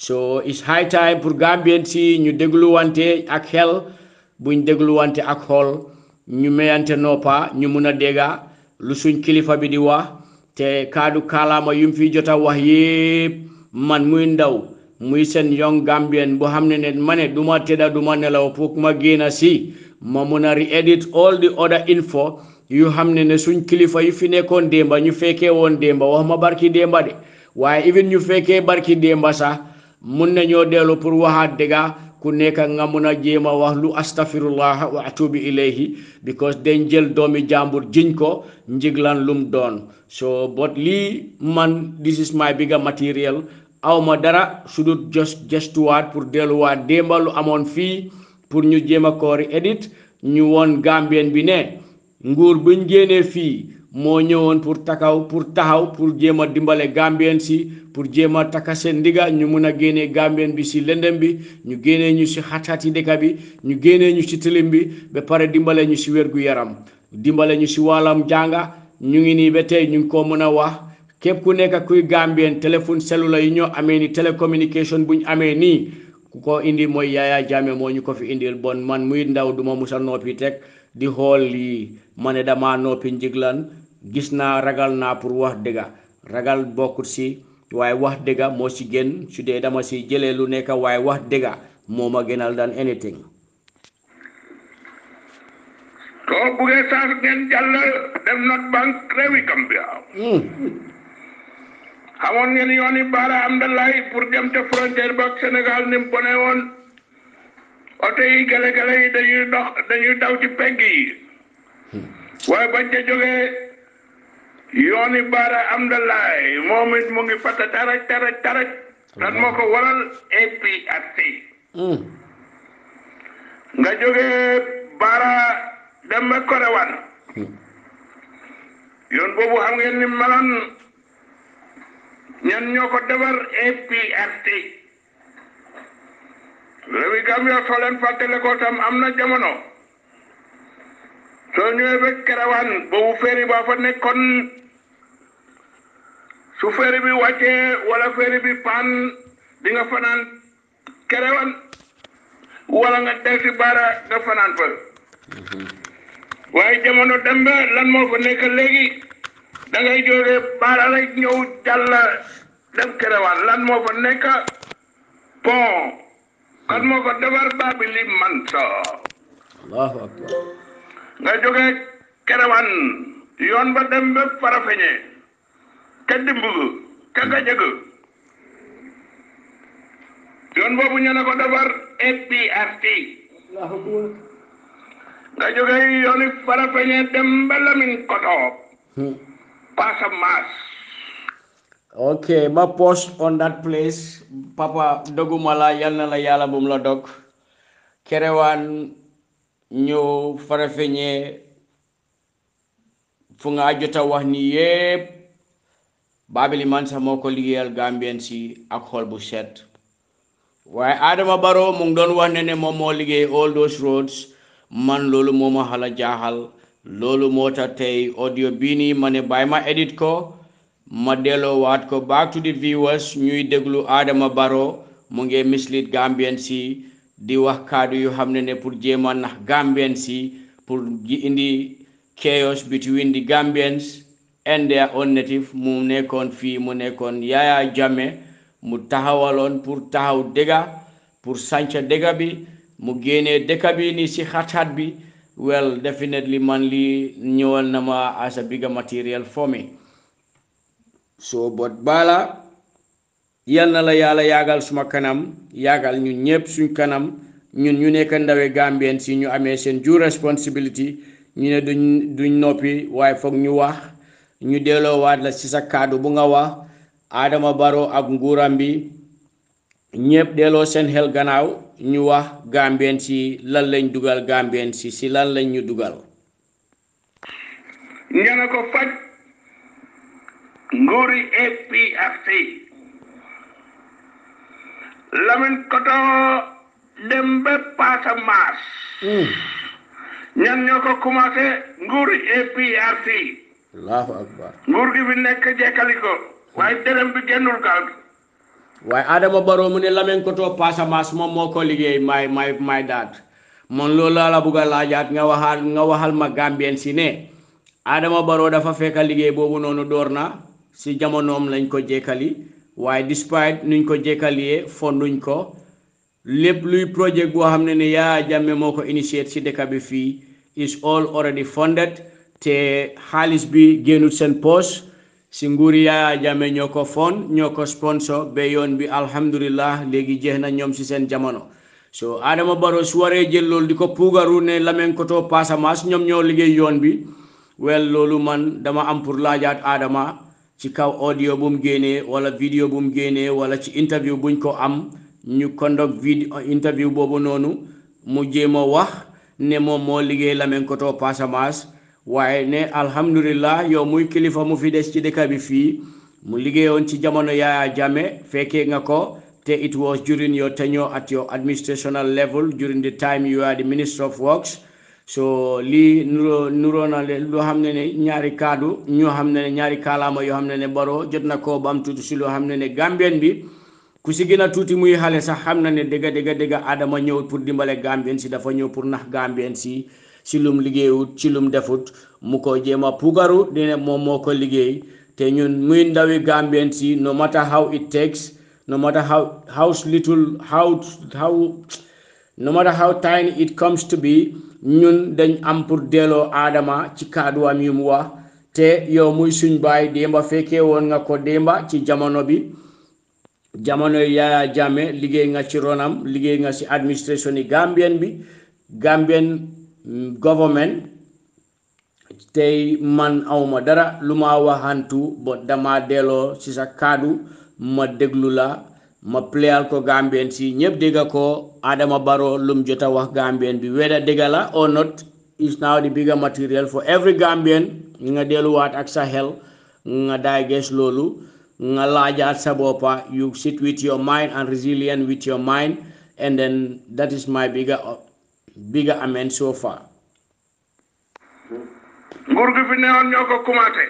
so it's high time pour Gambien si ñu dégluwante ak xel buñ dégluwante ak xool ñu mayante noppa ñu mun a dégga lu suñ kilifa bi di wax te kaadu kaalaama yum fi jot a wax yépp man muy ndaw muy seen young Gambien boo xam ne ne ma ne du ma tëdda du ma nelaw pour ma génn si ma mun a re-edit all the other info yu xam ne ne suñ kilifa yu fi nekkoon démba ñu fekkee woon démba wax ma barki démba de waaye even ñu fekkee barki démba sax mun nañoo dellu pour waxaat dëgga ku nekk nga mun a jéem a wax lu astafirullah wa atubi ilayhi because dañ jël doomi jàmbur jiñ ko njiglan lum doon so but lii man this is my bigger material awma dara sudut just gestuwaat pour delluwaat démba lu amoon fii pour ñu jéem a koori edit ñu woon gambien bi ne nguur buñ génnee fii moo ñëwoon pour takaw pour taxaw pour jéem a dimbale gambien si pour jéem a taka seen ndiga ñu mun a génnee gambien bi si lëndëm bi ñu génnee ñu si xat-xati dëkk bi ñu génnee ñu si tilim bi ba pare dimbale ñu si wérgu yaram dimbale ñu si wàllam jànga ñu ngi nii ba tey ñu ngi ko mën a wax képp ku nekk kuy gambien téléphone cellulaire yi ñoo amee ni télécommunication buñ amee nii ku ko indi mooy Yaya Jammeh moo ñu ko fi indil bon man muy ndaw duma musa noppi teg di xool lii ma ne dama noppi njiglan gis naa ragal naa pour wax dëgga ragal bokkut si waaye wax dëgga moo si gën su dee dama si jëlee lu nekk waaye wax dëgga moo ma gënal daan anything soo buggee saas ngeen jàll dem not bank réewi Gambia xamoon ngeen yooni baara am da lay pour dem te frontière ba ak Sénégal ni mu bone woon oto yi gale-gale yi dañuy dox dañuy daw ci pegg yi waaye bañ ca jógee yooni baara am da lay moom it mu ngi fata taraj taraj taraj lan moo ko waral APRC nga jógee baara dem ba Korewan yoon boobu xam ngeen ni meloon ñan ñoo ko defar APRC réewi Gambia soo leen fàttale ko tam am na jamono soo ñëwee ba Kerewan boobu féeri ba fa nekkoon su féeri bi wàccee wala féeri bi paan di nga fanaan Kerewan wala nga del si baara nga fanaan fa waaye jamono dem ba lan moo fa nekk léegi da ngay jógee baara rek ñëw jàll dem Kerewan lan moo fa nekk pont kan moo ko defar Babili Mansa allahu akbar nga jógee Kerewan yoon ba dem ba Farafeñe ca Dimbug ca Gajëg yoon boobu ñu ne ko defar APRC nga jógee yooni Farafeñe dem ba Lamin Koto Passamas ok ma post on that place papa doguma la yal na la yàlla bum la dog kerewaan ñëw farafeñe fu nga jota wax ni yépp Babili Mansa moo ko liggéeyal Gambien si ak xol bu set waaye Adama Barrow mu ngi doon wax ne ne moom moo liggéey all those roads man loolu moo ma xala jaaxal loolu moo tax tey audio bii nii ma ne bàyyi ma edit ko ma delloo waat ko back to the viewers ñuy déglu Adama Barrow mu ngi mislead Gambien si di wax kaddu yu xam ne ne pour jéem a nax Gambien si pour gi indi chaos between the Gambians and their own native mu nekkoon fii mu nekkoon Yaya Jammeh mu taxawaloon pour taxaw dëgga pour sanca dëgga bi mu génnee dëkka bi ni si xat-xat bi well definitely man li ñëwal na ma as a bigger material for me so but bala yal na la yàlla yaagal suma kanam yaagal ñun ñëpp suñ kanam ñun ñu nekk ndawe Gambien si ñu amee seen due responsibility ñu ne duñ duñ noppi waaye foog ñu wax ñu delloowaat la ci sa kàddu bu nga wax Adama Barrow ak nguuram bi ñëpp delloo seen xel gannaaw ñu wax Gambien si lan lañ dugal Gambien si si lan lañ ñu dugal ñana ko faj nguuri APRC Lamin Koto dem ba Passamas ñan ñoo ko commencé nguuri APRC allahu akbar nguur gi fi nekk jekkali ko waaye dërëm bi génnul gaal gi waaye Adama Barrow mu ne Lamine-Koto Passamas moom moo ko liggéey may may may daat man loolu laa la bugg a laajaat nga waxaat nga waxal ma Gambien si ne Adama Barrow dafa fekk liggéey boobu noonu door na si jamonoom lañ ko jekkali waaye despite nuñ ko jekkalee fonduñ ko lépp luy projet boo xam ne ne Yaya Jammeh moo ko initiate si dëkk bi fii is all already funded te xaalis bi génnut seen poche si nguuri Yaya Jammeh ñoo ko fond ñoo ko sponsor ba yoon bi alhamdulillah léegi jeex na ñoom si seen jamono so Adama Barrow su waree jël loolu di ko puugaru ne Lamine-Koto Passamas ñoom ñoo liggéey yoon bi wel loolu man dama am pour laajaat Adama ci kaw audio bu mu génnee wala vidéo bu mu génnee wala ci interview buñ ko am ñu conduct vidéo interview boobu noonu mu jéem a wax ne moom moo liggéey Lamine-Koto Passamas waaye ne alhamdulillah yow muy kilifa mu fi des ci dëkk bi fii mu liggéeyoon ci jamono Yaya Jammeh fekkee nga ko te it was during your tenure at your administrational level during the time you are the minister of works so lii nuroo nuroo na leen loo xam ne ne ñaari kaddu ñoo xam ne ne ñaari kaalaama yoo xam ne ne Barrow jot na koo ba am tuuti si loo xam ne ne Gambien bi ku si gën a tuuti muy xale sax xam na ne dëgga dëgga dëgga Adama ñëwut pour dimbale Gambien si dafa ñëw pour nax Gambien si si lum liggéeyut ci lum defut mu ko jéem a pugaru dine moom moo ko liggéey te ñun muy ndawi Gambien si no matter how it takes no matter how how little how how no matter how tiny it comes to be ñun dañ am pour delloo Adama ci kàdduwam yu mu wax te yow muy suñ baay démba fekkee woon nga ko démba ci jamono bi jamono Yaya Jammeh liggéey nga ci ronam liggéey nga ci administration yi Gambien bi Gambien government tey man awma dara lu ma waxantu ba dama delloo ci sa kàddu ma déglu la ma pléyal ko Gambien si ñëpp dégga ko Adama Barrow lum jot a wax Gambien bi whether dégga la or not is now the bigger material for every Gambian nga delluwaat ak sa xel nga digest loolu nga laajaat sa boppa you sit with your mind and resilient with your mind and then that is my bigger bigger amen so far nguur gi fi newoon ñoo ko commencé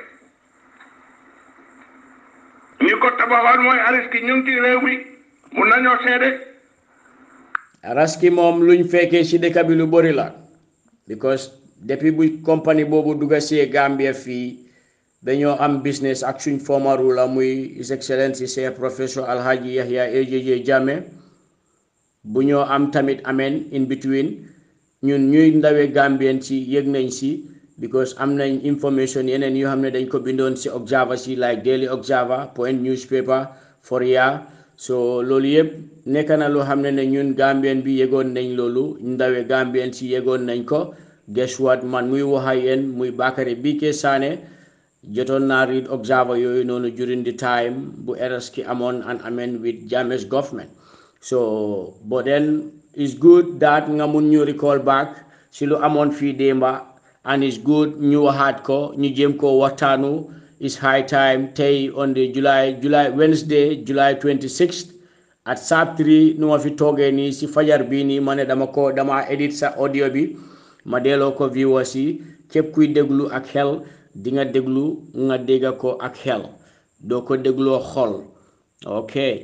ñi ko tabaxoon mooy ariski ñu ngi ci réew mi mun nañoo seede raski moom luñ fekkee ci dëkk bi lu bëri la because depuis bu compagnie boobu dugga see Gambia fii dañoo am business ak suñ former ruler muy his excellency Cheikh professeur Alhaji Yahya AJJ Jammeh bu ñoo am tamit amen in between ñun ñuy ndawe Gambien ci yëg nañ si because am nañ information yeneen yoo xam ne dañ ko bindoon si Observer si like Daily Observer Point newspaper Foria so loolu yëpp nekk na loo xam ne ne ñun Gambien bi yëgoon nañ loolu ndawe Gambien si yëgoon nañ ko guess what man muy wax ak yéen muy Bakary Bike Sane jotoon naa read Observer yooyu noonu during the time bu eras ki amoon and amen with Jammeh's government so but then it's good that nga mun ñu recall back si lu amoon fii démba and it's good ñu waxaat ko ñu jéem koo waxtaanu it's high time tey on the July July Wednesday July 26th at sharp 3 nu ma fi toogee nii si fajar bii nii ma ne dama ko dama edit sa audio bi ma delloo ko viewers yi képp kuy déglu ak xel di nga déglu nga dégga ko ak xel doo ko dégloo xol ok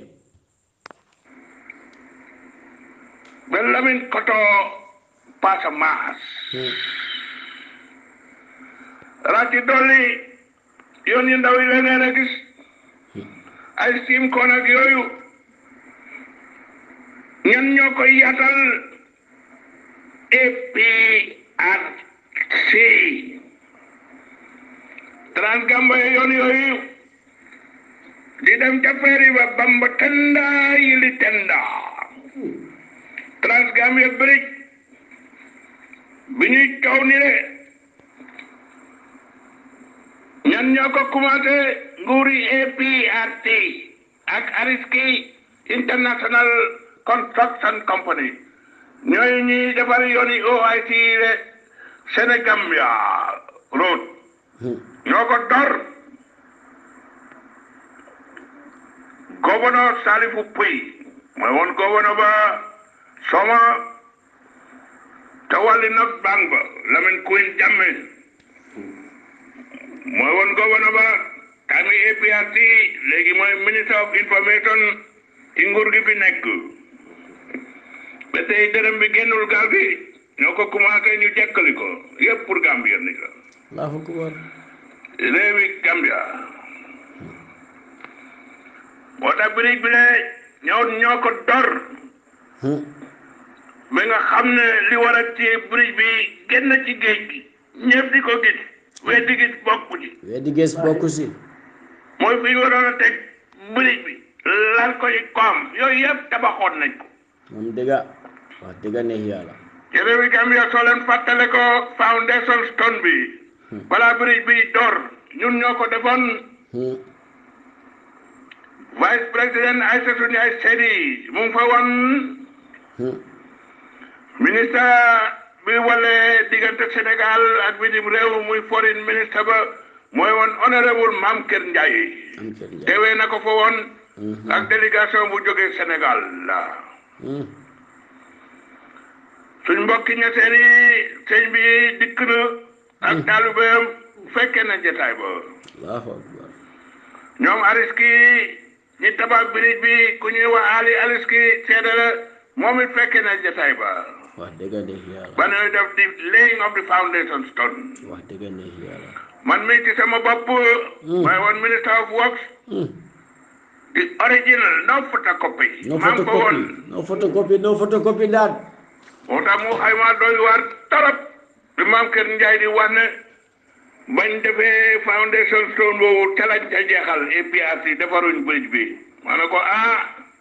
ba Lamine-Koto Passamas raci dolli yoon yu ndaw yi leneen a gis ay siim koon ak yooyu ñan ñoo koy yatal APRC Transgambia yoon yooyu di dem ca feeri ba Bamba Tenda yili Tenda Transgambia Bridge bi ñuy coow ni le ñan ñoo ko commencé nguuri APRC ak Ariski International Construction Company ñooy ñuy defar yooni OIC le Sénégambia road ñoo ko dor gouverneur Salifou Pouy mooy woon gouverneur ba Soma te wàlli nag bang ba Lamine Queen Jammeh mooy woon gouverneur ba time APRC léegi mooy minister of information ci nguur gi fi nekk ba tey dërëm bi génnul gaal gi ñoo ko commencé ñu jekkali ko yëpp pour Gambia ni la allahu akbar réewi Gambia moo tax bridge bi ne ñoo ñoo ko dor Hmm. ba nga xam ne li war a ci bridge bi génn ci géej gi ñëpp di ko gis weddi gis bokku ci weddi gis bokku si mooy fi ñu waroon a teg bridge bi lal ko ci koom yooyu yëpp tabaxoon nañ ko moom dëgga wax dëgga neex yàlla ci réewi Gambia soo leen fàttale ko foundation stone bi balaa bridge bi door ñun ñoo ko defoon Hmm. vice président Aïssatou Ndiaye Seydi mu ngi fa woon Hmm. ministre bi wale diggante Sénégal ak bitim réew muy foreign ministre ba mooy woon honorable Mame Kër Ndiaye am kër njaay teewee na ko fa woon Mhm. ak délégation bu jógee Sénégal la Hmm. suñ mbokki ñeseen yi sëñ bi dikk na ak taalibeem fekkee na jotaay ba allahu akbar ñoom ariski ñi tabax birij bi ku ñuy wax Ali aliski seede la moom it fekkee na jotaay ba wax dëgga neex yàlla ba ñuy def di laying of the foundation stone wax dëgga neex yàlla man mii ci sama bopp may woon minister of works Hmm. the original no photocopy no maa ngi ko woon photocopy no photocopy no photocopy daal moo tax mu xayma doy waar torop bi maam kër Njaay di wax ne bañ defee foundation stone boobu ca lañ ca jeexal APRC defaruñ bridge bi ma ne ko ah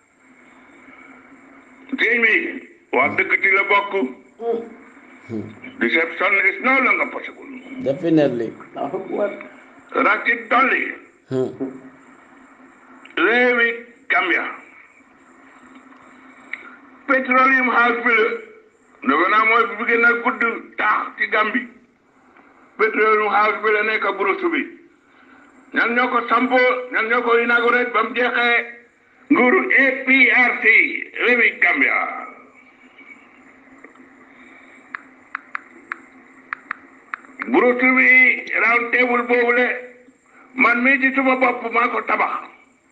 sëñ bi wax dëgg ci la bokk deception is no longer possible definitely allahu akbar rax ci dolli Hmm. réewi Gambia petroleum house bi la dafa naa mooy bi gën a gudd taax ci Gambi petroleum house bi la nekk Burusu bi ñan ñoo ko sampo ñan ñoo ko inauguré ba mu jeexee nguuru APRC réewi Gambia Burusu bi round table boobu le man mii ci suma bopp maa ko tabax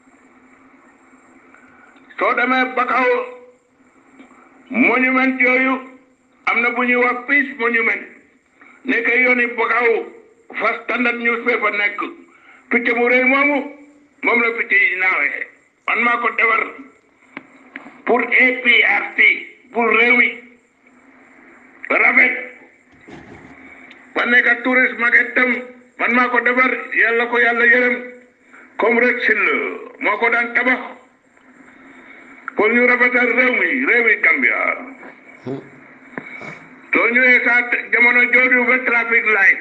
soo demee Bakaw monument yooyu am na bu ñuy wax peace monument nekk yooni Bakaw fa standard newspaper nekk picc mu rëy moomu moom la picc yi naawee man maa ko defar pour APRC pour réew mi rafet ba nekk touriste market tam man maa ko defar yàlla ko yàlla yërëm comme rek sil moo ko daan tabax pour ñu rafetal réew mi réewi Gambia soo ñëwee sa jamono jooju ba traffic light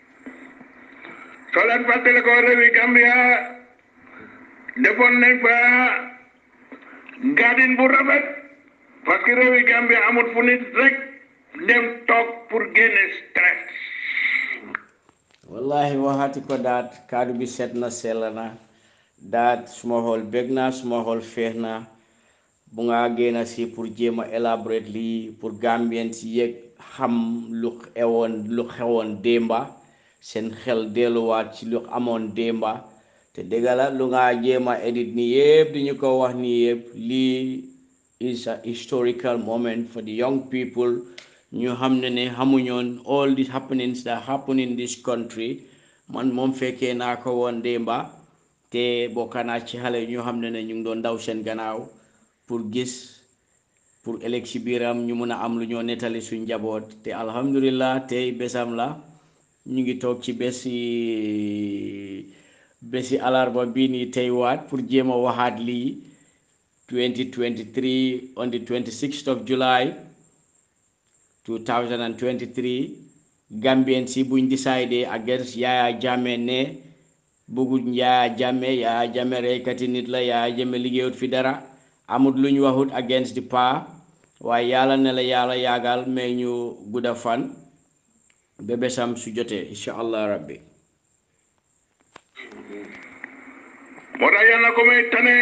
soo leen fàttale ko réewi Gambia defoon nañ fa garden bu rafet parce que réewi Gambia amut fu nit rek dem toog pour génne stress wallahi waxati ko daat kaddu bi set na sell na daat suma xool bég na suma xool feex na bu nga génn si pour jéem a élaborate lii pour gambien si yëg xam lu xewoon lu xewoon démba seen xel delluwaat ci lu amoon démba te dëgg la lu nga jéem a edit ni yëpp di ñu ko wax ni yëpp lii is a historical moment for the young people ñu xam ne ne xamuñoon all these happenings that happen in this country man moom fekkee naa ko woon démba te bokk naa ci xale ñu xam ne ne ñu ngi doon daw seen gannaaw pour gis pour ëllëg si biiram ñu mun a am lu ñoo nettali suñ njaboot te alhamdulillah tey bésam la ñu ngi toog ci bési bési alarba bii nii tey waat pour jéem a waxaat lii 2023 on the 26th of July 2023 Gambien si buñ décidé against Yaya Jammeh ne bëgguñ Yaya Jammeh Yaya Jammeh reykati nit la Yaya Jammeh liggéeyut fi dara amut luñ waxut against the pa waaye yàlla ne la yàlla yaagal mais ñu gudda fan ba bésam su jotee incha allah rabbi moo tax yàlla ko may tane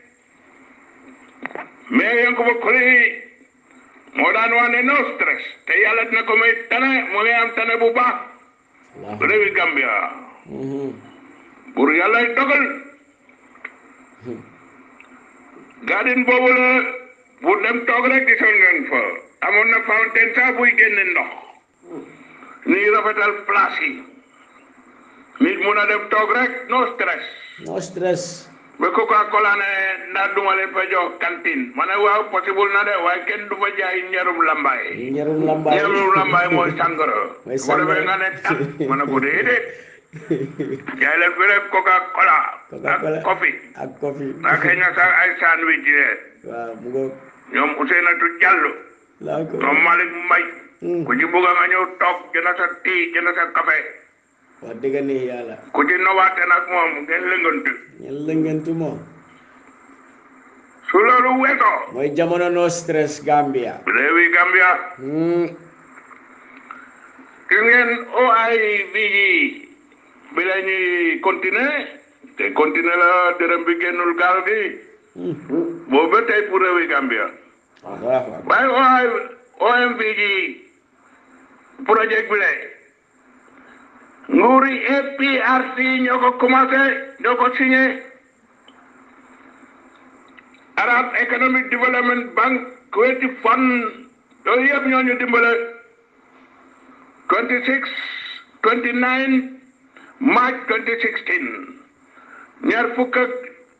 mais Yankuba Koli moo daan wax ne no stress te yàlla dina ko may tane mu ngi am tane bu baax réewi Gambia pour yàlla dogal garden boobu la bu dem toog rek gisoon ngeen fa amoon na fountain sax buy génne ndox ñuy rafetal place yi nit mun a dem toog rek no stress no stress ba Coca Cola ne ndax duma leen fa jox cantine ma ne waaw possible na de waaye kenn du fa jaay ñarum lambaay ñarum lambaay ñarum lambaay mooy sàngara Mooy su ko defee sàngara. nga ne tat ma ne ko déedéet jaay leen fi rek Coca Cola Coca-Cola ak coffee ak coffee ak xëy na sax ay sandwich yi waaw mu ngo ñoom Ousseynatou Diallo laa ko ñoom Malick Mbaye Hmm. ku ci bëgg nga ñëw toog jënd sa tii jënd sa café wax dëgg ne yàlla ku ci nowaate nag moom ngeen lëngantu ñen lëngantu moom su loolu weesoo mooy jamono no stress Gambia réewi Gambia hmm gis ngeen OIV bi la ñuy continuer te continuer la dërëm bi génnul gaal gi hmm boobu ba tey pour réewi Gambia waaw waaye OI OMV ji projet bi la nguuri APRC ñoo ko commencé ñoo ko signé Arab Economic Development Bank Kuwaiti Fund yooyu yëpp ñoo ñu dimbale 26 29 March 2016 ñaar fukk ak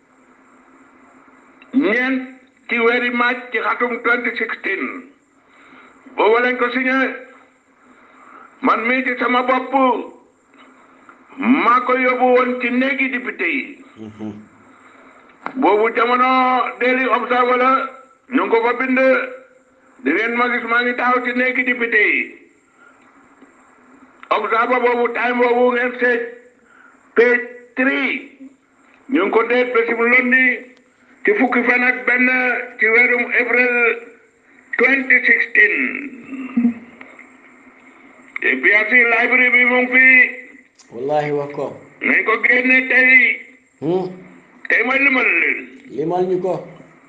ñeent ci weeri March ci xatum 2016 boobu lañ ko signé man mii ci sama bopp maa ko yóbbu woon ci néegi député yi boobu jamono Daily Observer la ñu ngi ko fa bind di ngeen ma gis maa ngi taxaw ci néegi député yi Observer boobu time boobu ngeen seet page three ñu ngi ko deet ba si lundi ci fukki fan ak benn ci weerum avril 2016 APRC library bi mu ngi fi wallahi wax ko nañ ko génne tey hmm tey ma limal leen limal ñu ko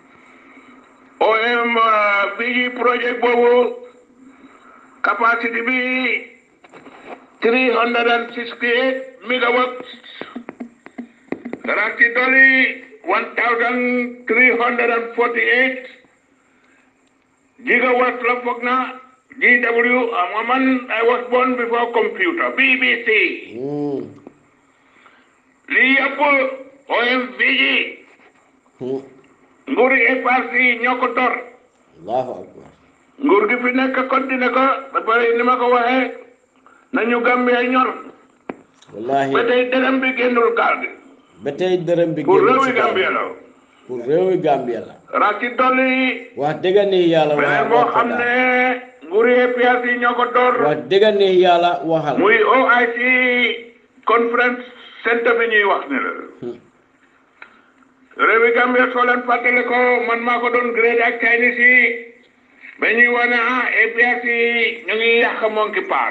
OM bii projet boobu capacity bi 368 megawatts rax ci dolli 1348 gigawatts la foog na GW am nga man I was born before computer BBC hmm lii yëpp OMV ji hmm nguuri APRC ñoo ko tor allahu akbar nguur gi fi nekk continué ko ba pare ni ma ko waxee nañu Gambia ñor wallahi ba tey dërëm bi génnul gaal gi ba tey dërëm bi pour génn réewi ci kaw. Gambia la pour réewi Gambia la rax ci dolli wax dëgg ne yàlla beneen wax boo wax ko xam daal. ne nguuri APRC ñoo ko door wax dëgg ne yàlla waxal muy OIC conference centre bi ñuy wax ni la Hmm. réewi Gambia soo leen fàttale ko man maa ko doon grade ak Chinese yi ba ñuy wane ah APRC ñu ngi yàq Monkey Park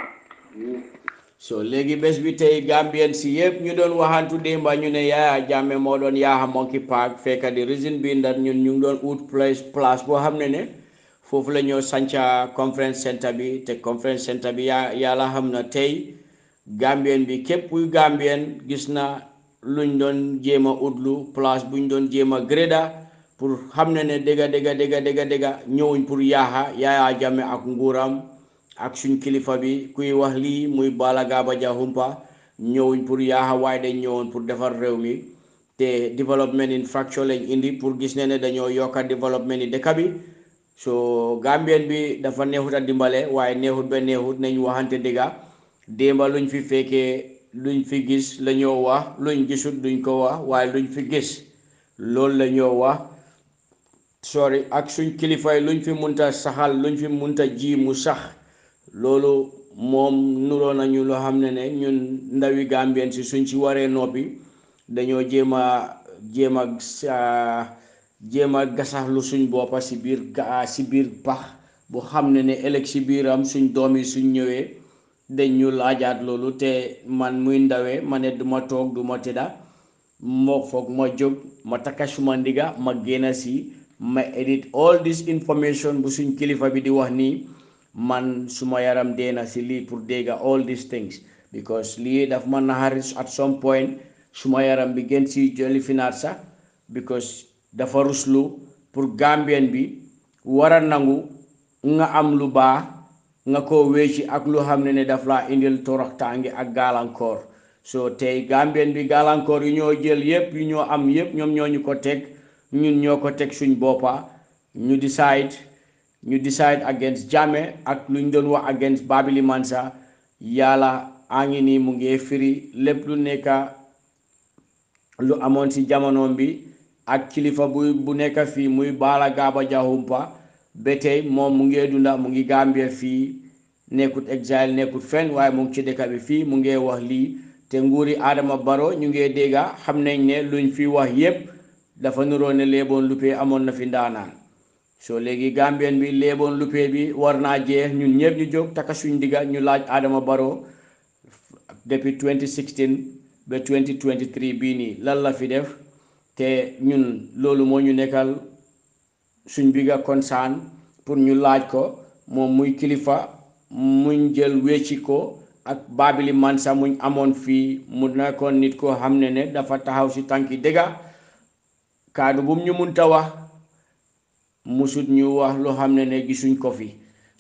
so léegi bés bi tey Gambien si yëpp ñu doon waxantu démba ñu ne Yaya Jammeh moo doon yaaxa Monkey Park fekka di reason bi ndax ñun ñu ngi doon ut place place boo xam ne ne foofu la ñoo sanca conference centre bi te conference centre bi yaa yàlla xam na tey Gambien bi képp kuy Gambien gis na luñ doon jéem a utlu place buñ doon jéem a gréda pour xam ne ne dëgga dëgga dëgga dëgga dëgga ñëwuñ pour yaaxa Yaya Jammeh ak nguuram ak suñ kilifa bi kuy wax lii muy Bala Gaba Jahumpa ñëwuñ pour yaaxa waaye dañ ñëwoon pour defar réew mi te development infrastructure lañ indi pour gis ne ne dañoo yokka development yi dëkk bi so Gambien bi dafa neexut a dimbale waaye neexut ba neexut nañ waxante dëgga démba luñ fi fekkee luñ fi gis la ñoo wax luñ gisut duñ ko wax waaye luñ fi gis loolu la ñoo wax sorry ak suñ kilifa yi luñ fi munta saxal luñ fi munta ji mu sax loolu moom nuroo nañu loo xam ne ne ñun ndawi Gambien si suñ ci waree noppi dañoo jéem a jéem a sa- jéem a gasaxlu suñ boppa si biir ga si biir pax bu xam ne ne ëllëg si biiram suñ doom yi suñ ñëwee dañ ñu laajaat loolu te man muy ndawee ma ne duma toog duma tëdda moo foog ma jóg ma takka suma ndiga ma génn si ma edit all this information bu suñ kilifa bi di wax nii man suma yaram deena si lii pour dégga all these things because lii daf ma naxari at some point suma yaram bi gën si joli finaat sax because dafa ruslu pour gambien bi war a nangu nga am lu baax nga ko wécci ak lu xam ne ne daf laa indil toroxtaange ak gàllankoor so tey gambien bi gàllankoor yu ñoo jël yépp yu ñoo am yépp ñoom ñoo ñu ko teg ñun ñoo ko teg suñ boppa ñu decide ñu decide against Jammeh ak lu ñu doon wax against Babili Mansa yàlla a ngi nii mu ngi firi lépp lu nekka lu amoon ci jamonoom bi ak kilifa bu bu nekk fii muy Baala Gaaba Jahumpa ba tey moom mu ngi dunda mu ngi Gambia fii nekkut exile nekkut fenn waaye mu ngi ci dëkk bi fii mu ngi wax lii te nguuri Adama Barrow ñu ngi dégga xam nañ ne luñ fi wax yépp dafa nuroo ne léeboon luppee amoon na fi ndaanaan so léegi Gambien bi léeboon luppee bi war naa jeex ñun ñëpp ñu jóg taka suñ digga ñu laaj Adama Barrow depuis 2016 ba 2023 bii nii lan la fi def te ñun loolu moo ñu nekkal suñ bigga concern pour ñu laaj ko moom muy kilifa muñ jël wecci ko ak Babili Mansa muñ amoon fii mu nekkoon nit koo xam ne ne dafa taxaw si tànki dëgga kaadu bum ñu munta wax musut ñu wax loo xam ne ne gisuñ ko fi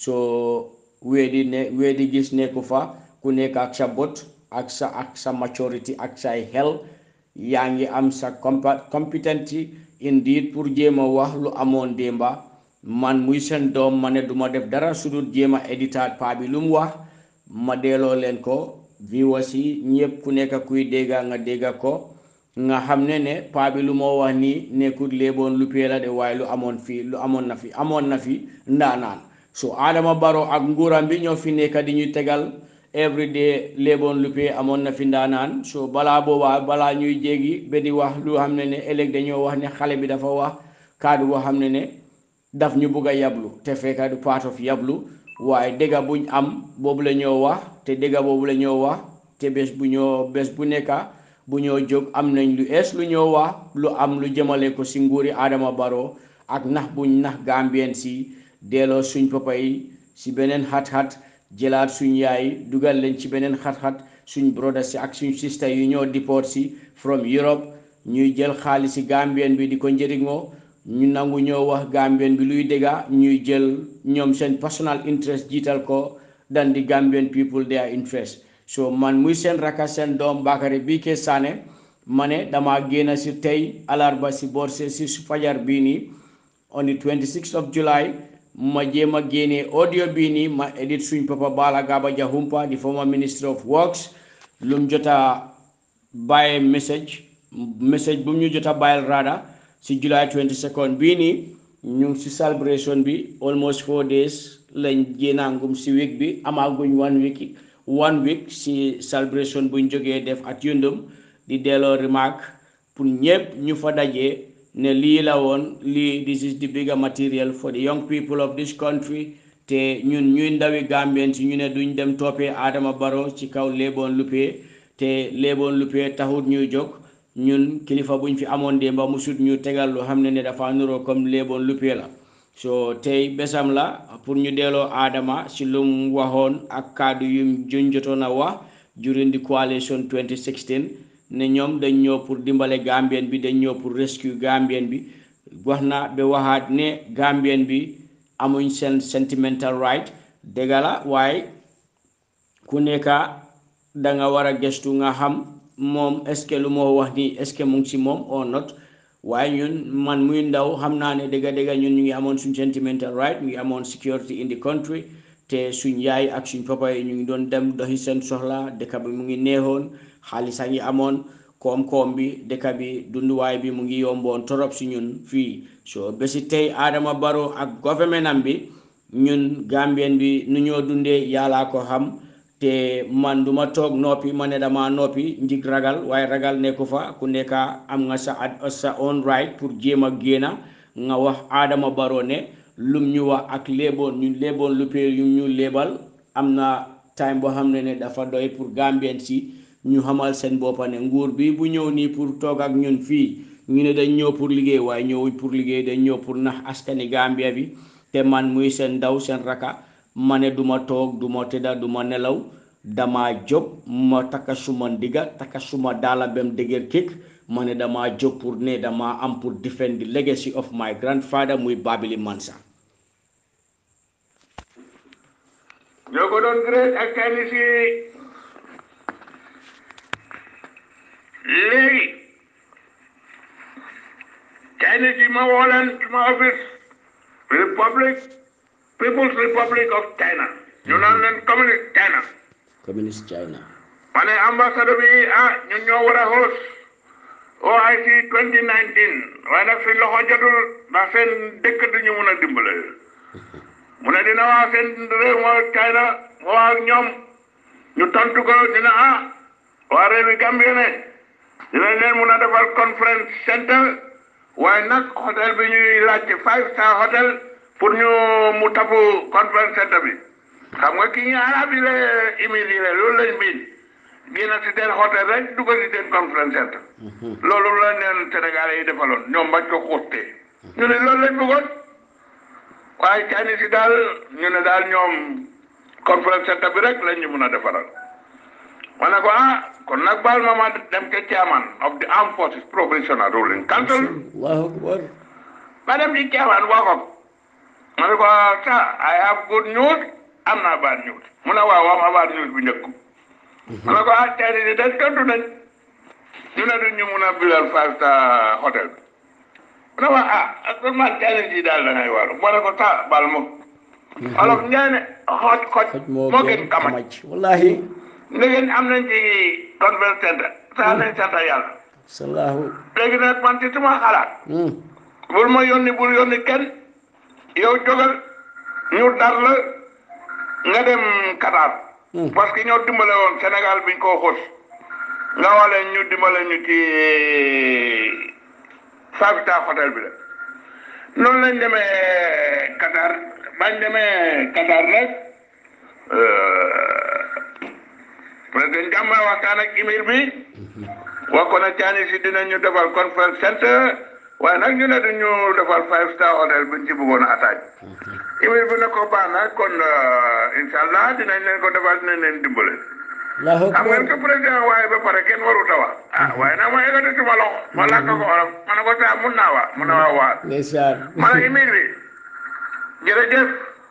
soo weedi ne weedi gis nekku fa ku nekk ak sa bot ak sa ak sa maturity ak say xel yaa ngi am sa compétence indeed pour jéem a wax lu amoon démba man muy seen doom ma ne duma def dara sudut jéem a éditaat paa bi lu mu wax ma delloo leen ko viewers yi ñëpp ku nekk kuy dégga nga dégga ko nga xam ne ne paa bi lu moo wax nii nekkut léeboon lu pee la de waaye lu amoon fii lu amoon na fi amoon na fi ndaanaan so Adama Barrow ak nguuram bi ñoo fi nekk di ñu tegal everyday léeboon lu pee amoon na fi ndaanaan so balaa boobaa balaa ñuy jéggi ba di wax lu xam ne ne ëllëg dañoo wax ne xale bi dafa wax kaddu boo xam ne ne daf ñu bugg a yablu te fekka du part of yablu waaye dëgga buñ am boobu la ñoo wax te dëgga boobu la ñoo wax te bés bu ñoo bés bu nekka bu ñoo jóg am nañ lu ees lu ñoo wax lu am lu jëmale ko si nguuri Adama Barrow ak nax buñ nax Gambien si delloo suñ papa yi si beneen xat-xat jëlaat suñ yaay dugal leen ci beneen xat-xat suñ broda si ak suñ sista yu ñoo deport si from Europe ñuy jël xaalis si Gambien bi di ko njëriñoo ñu nangu ñoo wax Gambien bi luy dégga ñuy jël ñoom seen personal interest jiital ko dan di Gambian people their interest so man muy seen raka seen doom Bakary BK Sané ma ne dama génn si tey alarba si borse si fajar bii nii on the 26th of July ma jéem a génnee audio bii nii ma edit suñ papa Bala Gaba Jahumpa di former minister of works lum jota bàyyi message message bu mu ñu jota bàyyil rada si July 22nd bii nii ñu ngi si celebration bi almost four days lañ génnaangum si week bi amaaguñ one week one week si celebration buñ jógee def at yundum di delloo remarque pour ñëpp ñu fa dajee ne lii la woon lii this is the bigger material for the young people of this country te ñun ñuy ndawi Gambien si ñu ne duñ dem toppee Adama Barrow ci kaw léeboon luppee te léeboon luppee taxut ñuy jóg ñun kilifa buñ fi amoon démba musut ñu tegal lu xam ne ne dafa nuroo comme léeboon luppee la so tey besam la pour ñu delloo Adama si lu mu waxoon ak kàddu yu juñ jotoon a wax during the coalition 2016 ne ñoom dañ ñëw pour dimbale Gambien bi dañ ñëw pour rescue Gambien bi wax na ba waxaat ne Gambien bi amuñ seen sentimental right dëgg la waaye ku nekka da nga war a gëstu nga xam moom est ce que lu moo wax nii est ce que mu ngi si moom or not waaye ñun man muy ndaw xam naa ne dëgga dëgga ñun ñu ngi amoon suñ sentimental right ñu ngi amoon security in the country te suñ yaay ak suñ papa yi ñu ngi doon dem doxi seen soxla dëkk bi mu ngi neexoon xaalis a ngi amoon koom-koom bi dëkk bi dunduwaay bi mu ngi yomboon torop si ñun fii so bési tey Adama Barrow ak government am bi ñun Gambien bi nu ñoo dundee yàllaa ko xam te man duma toog noppi ma ne dama noppi njig ragal waaye ragal nekku fa ku nekka am nga sa sa own right pour jéem a génna nga wax Adama Barrow ne lum ñu wax ak léeboon ñu léeboon lu pee yu ñu léebal am na time boo xam ne ne dafa doy pour Gambien si ñu xamal seen boppa ne nguur bi bu ñëw nii pour toog ak ñun fii ñu ne dañ ñëw pour liggéey waaye ñëwuñ pour liggéey dañ ñëw pour nax askani Gambia bi te man muy seen ndaw seen raka ma ne duma toog duma tëdda duma nelaw dama jóg ma takka suma ndiga takka suma daala bem dëgër kékk ma ne dama jóg pour ne dama am pour defend the legacy of my grandfather muy Babili Mansa ñoo ko doon grade ak Chinese yi léegi Chinese yi ma woo leen suma office Republic People's Republic of China ñu naan leen communist China communist China ma ne ambassadeur bi ah ñun ñoo war a host OIC 2019 waaye nag suñ loxo jotul ndax seen dëkk duñu mun a dimbale mu ne dina waa seen réew moo China moo ak ñoom ñu tontu ko dina ah waa réew yi Gambie ne dinañ leen mun a defal conference center waaye nag hôtel bi ñuy laajte five star hotel pour ñu mu tapu conference center bi xam nga kii ñu arab yi la immigré loolu lañ biin génn si seen hôtel rek dugg si seen conference center loolu la neen Sénégalais yi defaloon ñoom bañ ko xuustee ñu ne loolu lañ bëggoon waaye Chinese yi daal ñu ne daal ñoom conference center bi rek lañ ñu mun a defaral ma ne ko ah kon nag baal ma ma dem ke chairman of the armed forces provincial ruling council Allahu akbar ma dem ci chairman wax ko ma ne ko sa I have good news am naa bad news mu ne waaw wax ma bad news bu njëkk ma ne ko ah Chinese yi dañ tontu nañ ñu ne duñ ñu mun a bilal five star hotel bi mu ne ma ah ak man Chinese yi daal da ngay waaru ma ne ko sa baal ma olof Njaay ne xooj xooj xoj moo moo gën gën kamaj kamaj wallahi léegi am nañ ci conference center saa nañ sant yàlla sallahu léegi nag man ci suma xalaat hmm bul ma yónni bul yónni kenn yow jógal ñu dar la nga dem Qatar Hmm. parce que ñoo dimbale woon Sénégal biñ koo xos nga wale ñu dimbale ñu ci five star hotel bi la noonu lañ demee Qatar bañ demee Qatar nag président Jammeh waxtaan ak émir bi wax ko na Chinese yi dinañu defal conference center waaye nag ñu ne duñu defal five star hotel buñ ci bëggoon a attaque émir bi ne ko baax na kon incha allah dinañ leen ko defal dinañ leen dimbale Allahu xam ngeen akbar ko président waaye ba pare kenn warut a wax ah waaye nag ma yëkkati suma loxo ma làkk ko olof ma ne ko saa mun naa wax mun na waa waa ndeysaan ma ne émir bi jërëjëf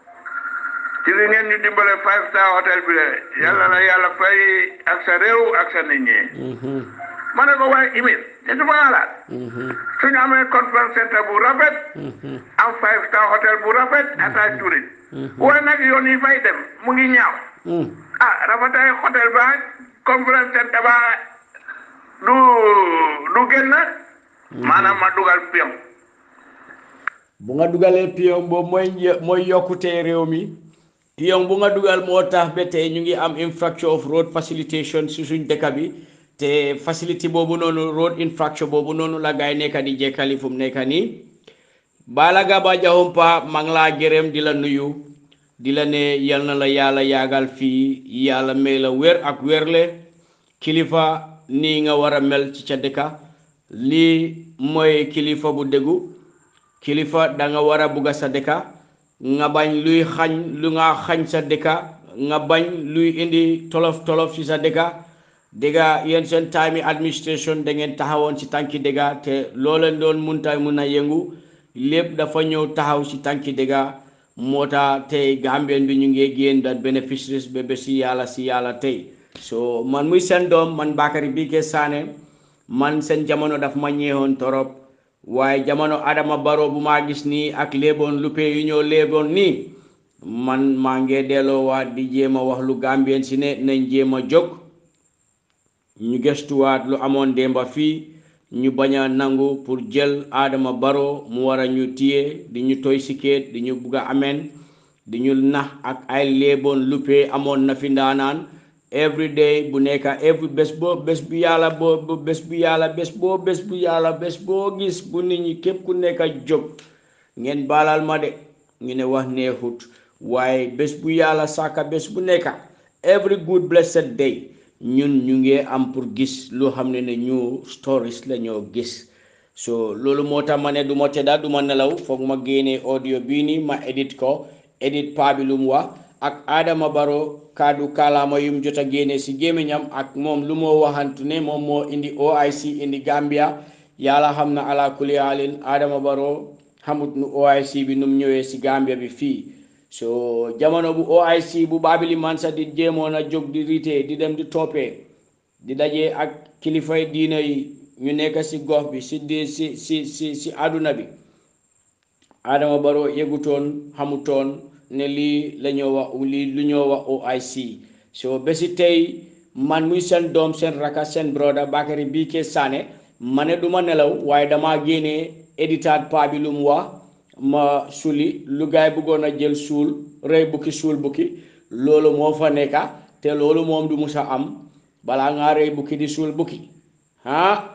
ci li ngeen ñu dimbale five star hotel bi de yàlla na yàlla fay ak sa réew ak sa nit ñi mhm ma ne ko waaye émir te suma xalaat mhm suñu amee conference center bu rafet mhm am five star hotel bu rafet attaque touriste waaye nag yoon yi fay dem mu ngi ñaaw mhm ah rafetay hotel ba conference center ba du du génn maanaam ma dugal pion bu nga dugalee pion boobu mooy një- mooy yokkutee réew mi pion bu nga dugal moo tax ba tey ñu ngi am infrastructure of road facilitation si suñ dëkk bi te facility boobu noonu road infrastructure boobu noonu la gaay nekka di jekkali fu mu nekk nii Bala Gaba Jahumpa maa ngi laa gërëm di la nuyu di la ne yal na la yàlla yaagal fii yàlla may la wér ak wérle kilifa nii nga war a mel ci ca dëkka lii mooy kilifa bu déggu kilifa da nga war a bugga sa dëkka nga bañ luy xañ lu nga xañ sa dëkka nga bañ luy indi tolof tolof ci sa dëkka dëgga yéen seen time administration da ngeen taxawoon ci tànki dëgga te looleen doon munta mun a yëngu lépp dafa ñëw taxaw ci tànki dëgga moo tax tey gambien bi ñu ngi génn da beneficiaries ba ba si yàlla si yàlla tey so man muy seen doom man Bakary Bike Sané man seen jamono daf ma ñeewoon torop waaye jamono Adama Barrow bu maa gis nii ak léeboon lupe yu ñoo léeboon nii man maa ngi delloowaat di jéem a wax lu gambien si ne nañ jéem a jóg ñu gëstuwaat lu amoon démba fii ñu bañ a nangu pour jël Adama Barrow mu war a ñu téye di ñu toy sikeet di ñu bugg a ameen di ñu nax ak ay léeboon lupe amoon na fi ndaanaan every day bu nekka every bés boo bés bu yàlla boo bu bés bu yàlla bés boo bés bu yàlla bés boo gis bu nit ñi képp ku nekka jóg ngeen baalal ma de ñu ne wax neexut waaye bés bu yàlla sàkka bés bu nekka every good blessed day ñun ñu ngi am pour gis loo xam ne ne ñu stories la ñoo gis so loolu moo tax ma ne du ma tëdda du ma nelaw foog ma génnee audio bii nii ma edit ko edit paa bi lu mu wax ak Adama Barrow kaddu kalaama yum jot a génne si gémmiñam ak moom lu moo waxantu ne moom moo indi OIC indi Gambia yàlla xam na ala kulli haalin Adama Barrow xamut nu OIC bi num ñëwee si Gambia bi fii so jamono bu OIC bu Babili Mansa di jéemoon a jóg di rite di dem di toppee di daje ak kilifay diina yi ñu nekk si gox bi si di si si si si àdduna bi Adama Barrow yëgutoon xamutoon ne lii la ñoo wax lii lu ñoo wax OIC so bési tey man muy seen doom seen raka seen broda Bakary Bike Sané ma ne du ma nelaw waaye dama génnee éditaat pa bi lu mu wax ma suli lu gaay bëggoon a jël suul rey bukki suul bukki loolu moo fa nekka te loolu moom du musa am balaa ngaa rey bukki di suul bukki ah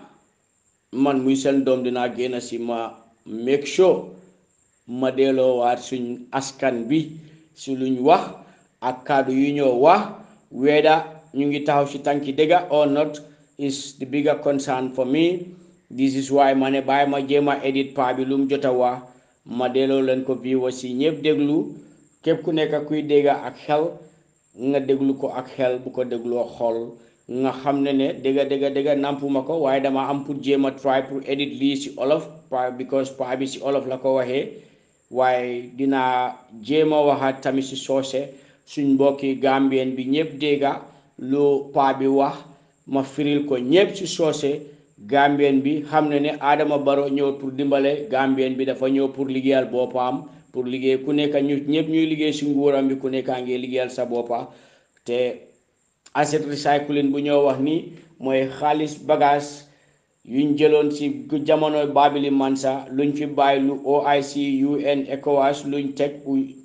man muy seen doom dinaa génn si ma make sure ma delloowaat suñ askan bi si luñ wax ak kàddu yu ñoo wax whether ñu ngi taxaw si tànki dëgga or not is the bigger concern for me this is why ma ne bàyyi ma jéem a edit pa bi lu mu jot a wax ma delloo leen ko bii si ñëpp déglu képp ku nekk kuy dégga ak xel nga déglu ko ak xel bu ko dégloo xol nga xam ne ne dégga dégga dégga nampuma ko waaye dama am pour jéem a try pour edit lii si olof pa because pa bi si olof la ko waxee waaye dinaa jéem a waxaat tamit si soose suñ mbokki gambien bi ñëpp dégga lu pa bi wax ma firil ko ñëpp si soose gambien bi xam ne ne Adama Barrow ñëw pour dimbale gambien bi dafa ñëw pour liggéeyal boppam pour liggéey ku nekk ñu ñëpp ñuy liggéey si nguuram bi ku nekkaa ngi liggéeyal sa boppa te asset recycling bu ñoo wax ni mooy xaalis bagage yuñ jëloon ci jamono Babili Mansa luñ fi bàyyi lu OIC UN ECOWAS luñ teg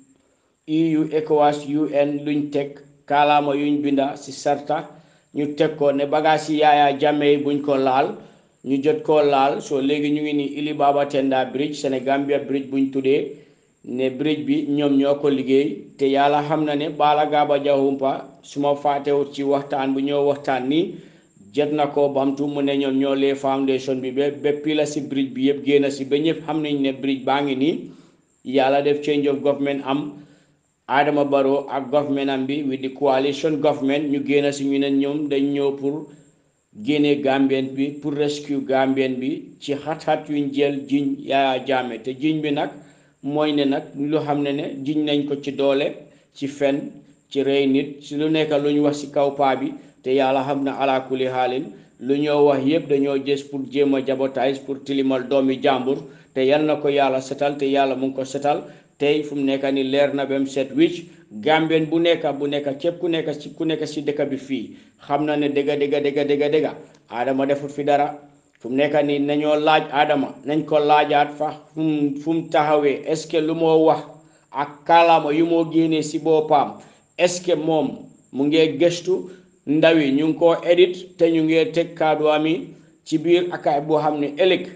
EU ECOWAS UN luñ teg kaalaama yuñ binda ci sarta ñu teg ko ne bagage yi Yaya Jammeh yi buñ ko laal ñu jot koo laal soo léegi ñu ngi ni Ili Baba Tenda bridge Senegambia bridge buñ tuddee ne bridge bi ñoom ñoo ko liggéey te yàlla xam na ne Bala Gaba Jawumpa su ma faatewut ci waxtaan bu ñoo waxtaan nii jot na ko bamtu mu ne ñoom ñoo lee foundation bi ba ba pila si bridge bi yëpp génn si ba ñëpp xam nañ ne bridge baa ngi nii yàlla def change of government am Adama Barrow ak government am bi with the coalition government ñu génn si ñu ne ñoom dañ ñëw pour génne Gambien bi pour rescue Gambien bi ci xat-xat yuñ jël jiñ Yaya Jammeh te jiñ bi nag mooy ne nag lu xam ne ne jiñ nañ ko ci doole ci fen ci rey nit si lu nekk lu ñu wax si kaw paa bi te yàlla xam na ala kulli xaalin lu ñoo wax yëpp dañoo gës pour jéem a jabotaay pour tilimal doomi jàmbur te yal na ko yàlla setal te yàlla mu ngi ko setal tey fu mu nekk ni leer na ba mu set wicc gambien bu nekk bu nekk képp ku nekk ci ku nekk si dëkk bi fii xam na ne dëgga dëgga dëgga dëgga dëgga Adama defut fi dara fu mu nekk nii nañoo laaj Adama nañ ko laajaat fa fu mu fu mu taxawee est ce que lu moo wax ak kàllaama yu moo génnee si boppam est ce que moom mu ngee gëstu ndaw yi ñu ngi koo edit te ñu ngee teg kaddu ami ci biir akaay boo xam ne ëllëg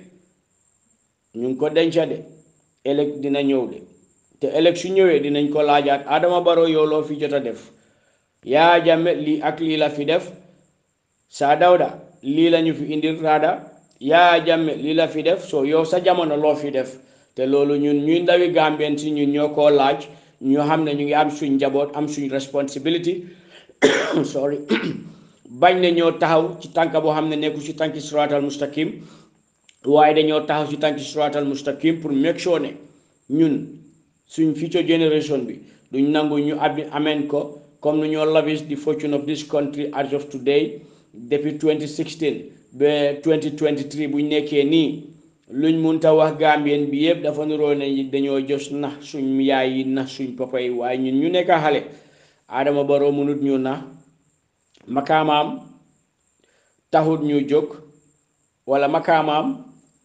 ñu ngi ko denca de ëllëg dina ñëw de te ëllëg su ñëwee dinañ ko laajaat Adama Barrow yow loo fi jot a def Yaya Jammeh lii ak lii la fi def Saa Dawda lii la ñu fi indil raada Yaya Jammeh lii la fi def soo yow sa jamono loo fi def te loolu ñun ñuy ndawi Gambien si ñun ñoo koo laaj ñoo xam ne ñu ngi am suñ njaboot am suñ responsibility sorry bañ ne ñoo taxaw ci tànk boo xam ne nekku ci tànki siraatal mustaqim waaye dañoo taxaw ci tànki siraatal mustaqim pour make sure ne ñun suñ future generation bi duñ nangu ñu abi ameen ko comme nu ñoo lavish the fortune of this country as of today depuis 2016 ba 2023 buñ nekkee nii luñ munta wax gambien bi yëpp dafa nuroo ne dañoo jos nax suñ yaay yi nax suñ papa yi waaye ñun ñu nekk xale Adama Barrow mënut ñu na makaamaam taxut ñu jóg wala makaamaam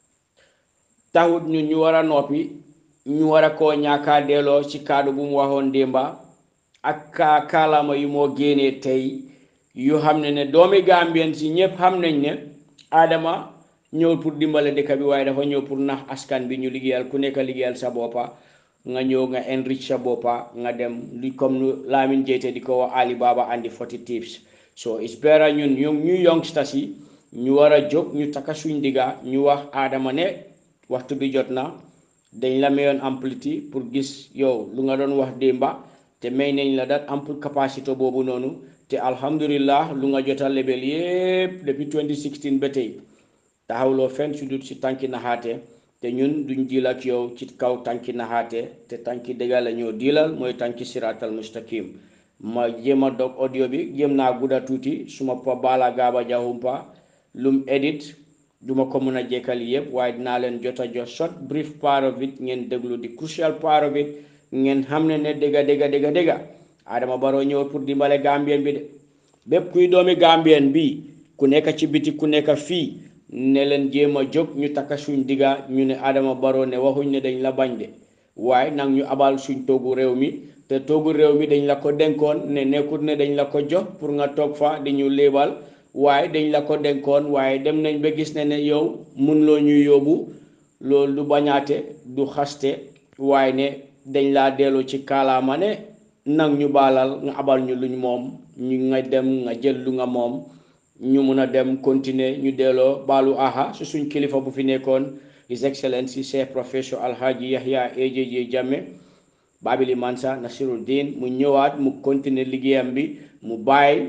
taxut ñu ñu war a noppi ñu war a koo ñaakaa delloo ci kaddu bu mu waxoon démba ak kaa kaalaama yu moo génnee tey yu xam ne ne doomi gambien si ñëpp xam nañ ne Adama ñëwul pour dimbale dëkk bi waaye dafa ñëw pour nax askan bi ñu liggéeyal ku nekk liggéeyal sa boppa nga ñëw nga enrich sa boppa nga dem li comme nu Lamin Jeyte di ko wax Ali Baba andi forty tips so it's better ñun ñu ñu youngsters yi ñu war a jóg ñu takka suñ digga ñu wax Adama ne waxtu bi jot na dañ la mayoon amplitude pour gis yow lu nga doon wax démba te te may nañ la dat ample capacité boobu noonu te alhamdulillah lu nga jota lebel yépp depuis 2016 ba tey taxawloo fenn su dut si tànki naxaate te ñun duñ diil ak yow ci kaw tànki naxaate te tànki dëgga la ñoo diilal mooy tànki siraatal mustaqim ma jéem a dog audio bi jéem naa gudda tuuti suma pa baala gaaba jahumpa lum edit duma ko mën a jekkal yëpp waaye dinaa leen jot a jox short brief part of it ngeen déglu di crucial part of it ngeen xam ne ne dégga dégga dégga dégga Adama Barrow ñëw pour dimbale Gambien bi de bépp kuy doomi Gambien bi ku nekk ci biti ku nekk fii ne leen jéem a jóg ñu takka suñ digga ñu ne Adama Barrow ne waxuñ ne dañ la bañ de waaye nag ñu abal suñ toogu réew mi te toogu réew mi dañ la ko denkoon ne nekkut ne dañ la ko jox pour nga toog fa di ñu léebal waaye dañ la ko denkoon waaye dem nañ ba gis ne ne yow mun loo ñuy yóbbu loolu du bañaate du xaste waaye ne dañ laa delloo ci kaalaama ne nag ñu baalal nga abal ñu luñ moom ñu nga dem nga jël lu nga moom ñu mun a dem continuer ñu delloo baalu aha su suñ kilifa bu fi nekkoon his excellency chef professeur alhaji yahya AJJ Jammeh Babili Mansa Nasiruddin mu ñëwaat mu continuer liggéeyam bi mu bàyyi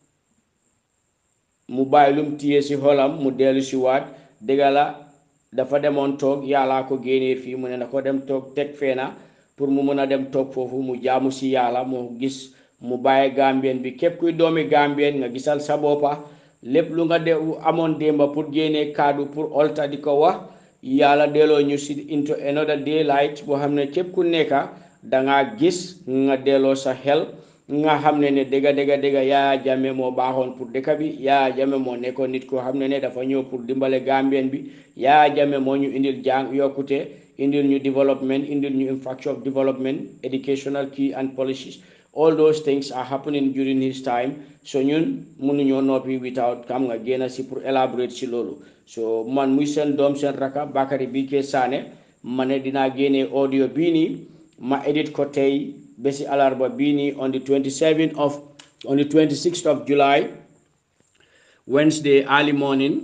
mu bàyyi lum téye si xolam mu dellu si waat dëgga la dafa demoon toog yàllaa ko génnee fii mu ne na ko dem toog teg feena pour mu mun a dem toog foofu mu jaamu si yàlla mu gis mu bàyyi gambien bi képp kuy doomi gambien nga gisal sa boppa lépp lu nga de amoon démba pour génnee kaddu pour olta di ko wax yàlla delloo ñu si into another daylight boo xam ne képp ku nekka dangaa gis nga delloo sa xel nga xam ne ne dëgga dëgga dëgga Yaya Jammeh moo baaxoon pour dëkk bi Yaya Jammeh moo nekkoon nit koo xam ne ne dafa ñëw pour dimbale Gambien bi Yaya Jammeh moo ñu indil jàng yokkute indil ñu development indil ñu infrastructure of development educational key and policies all those things are happening during his time so ñun mënuñoo noppi without xam nga génn si pour elaborate si loolu so man muy seen doom seen raka Bakary Bike Sané ma ne dinaa génnee audio bii nii ma edit ko tey bési alarba bii nii on the 27th of on the 26th of July Wednesday early morning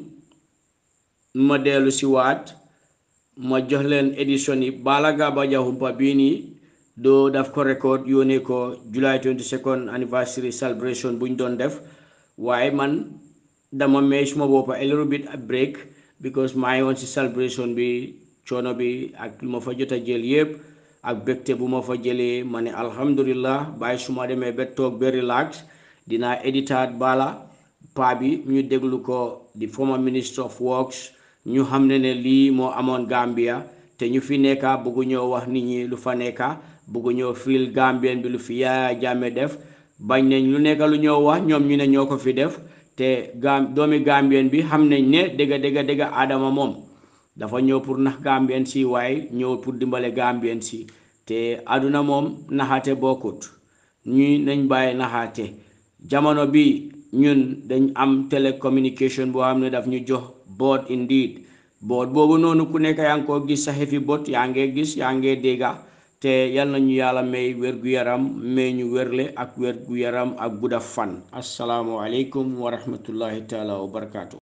ma dellu si waat ma jox leen édition yi Bala Gaba Jahumpa bii nii doo daf ko record yónnee ko July 22nd anniversary celebration buñ doon def waaye man dama may suma boppa a little bit a break because maa ngi woon si celebration bi coono bi ak lu ma fa jot a jël yëpp ak bégte bu ma fa jëlee ma ne alhamdulillah bàyyi su ma demee ba toog ba relax dinaa éditaat bala paa bi ñu déglu ko di former minister of works ñu xam ne ne lii moo amoon Gambia te ñu fi nekka bëggu ñoo wax nit ñi lu fa nekka bëggu ñoo fiil Gambien bi lu fi Yaya Jammeh def bañ nañ lu nekka lu ñoo wax ñoom ñu ne ñoo ko fi def te gam doomi Gambien bi xam nañ ne dëgga dëgga dëgga Adama moom dafa ñëw pour nax Gambien si waaye ñëw pour dimbale Gambien si te àdduna moom naxaate bokkut ñuy nañ bàyyi naxaate jamono bi ñun dañ am télécommunication boo xam ne daf ñu jox boot indeed boot boobu noonu ku nekk yaa ngi koo gis sa xefi bot yaa ngee gis yaa ngee dégga te yal nañu yàlla may wér-gu-yaram may ñu wérle ak wér-gu-yaram ak gudda fan asalaamu aleykum wa rahmatullahi taala wa barakaatu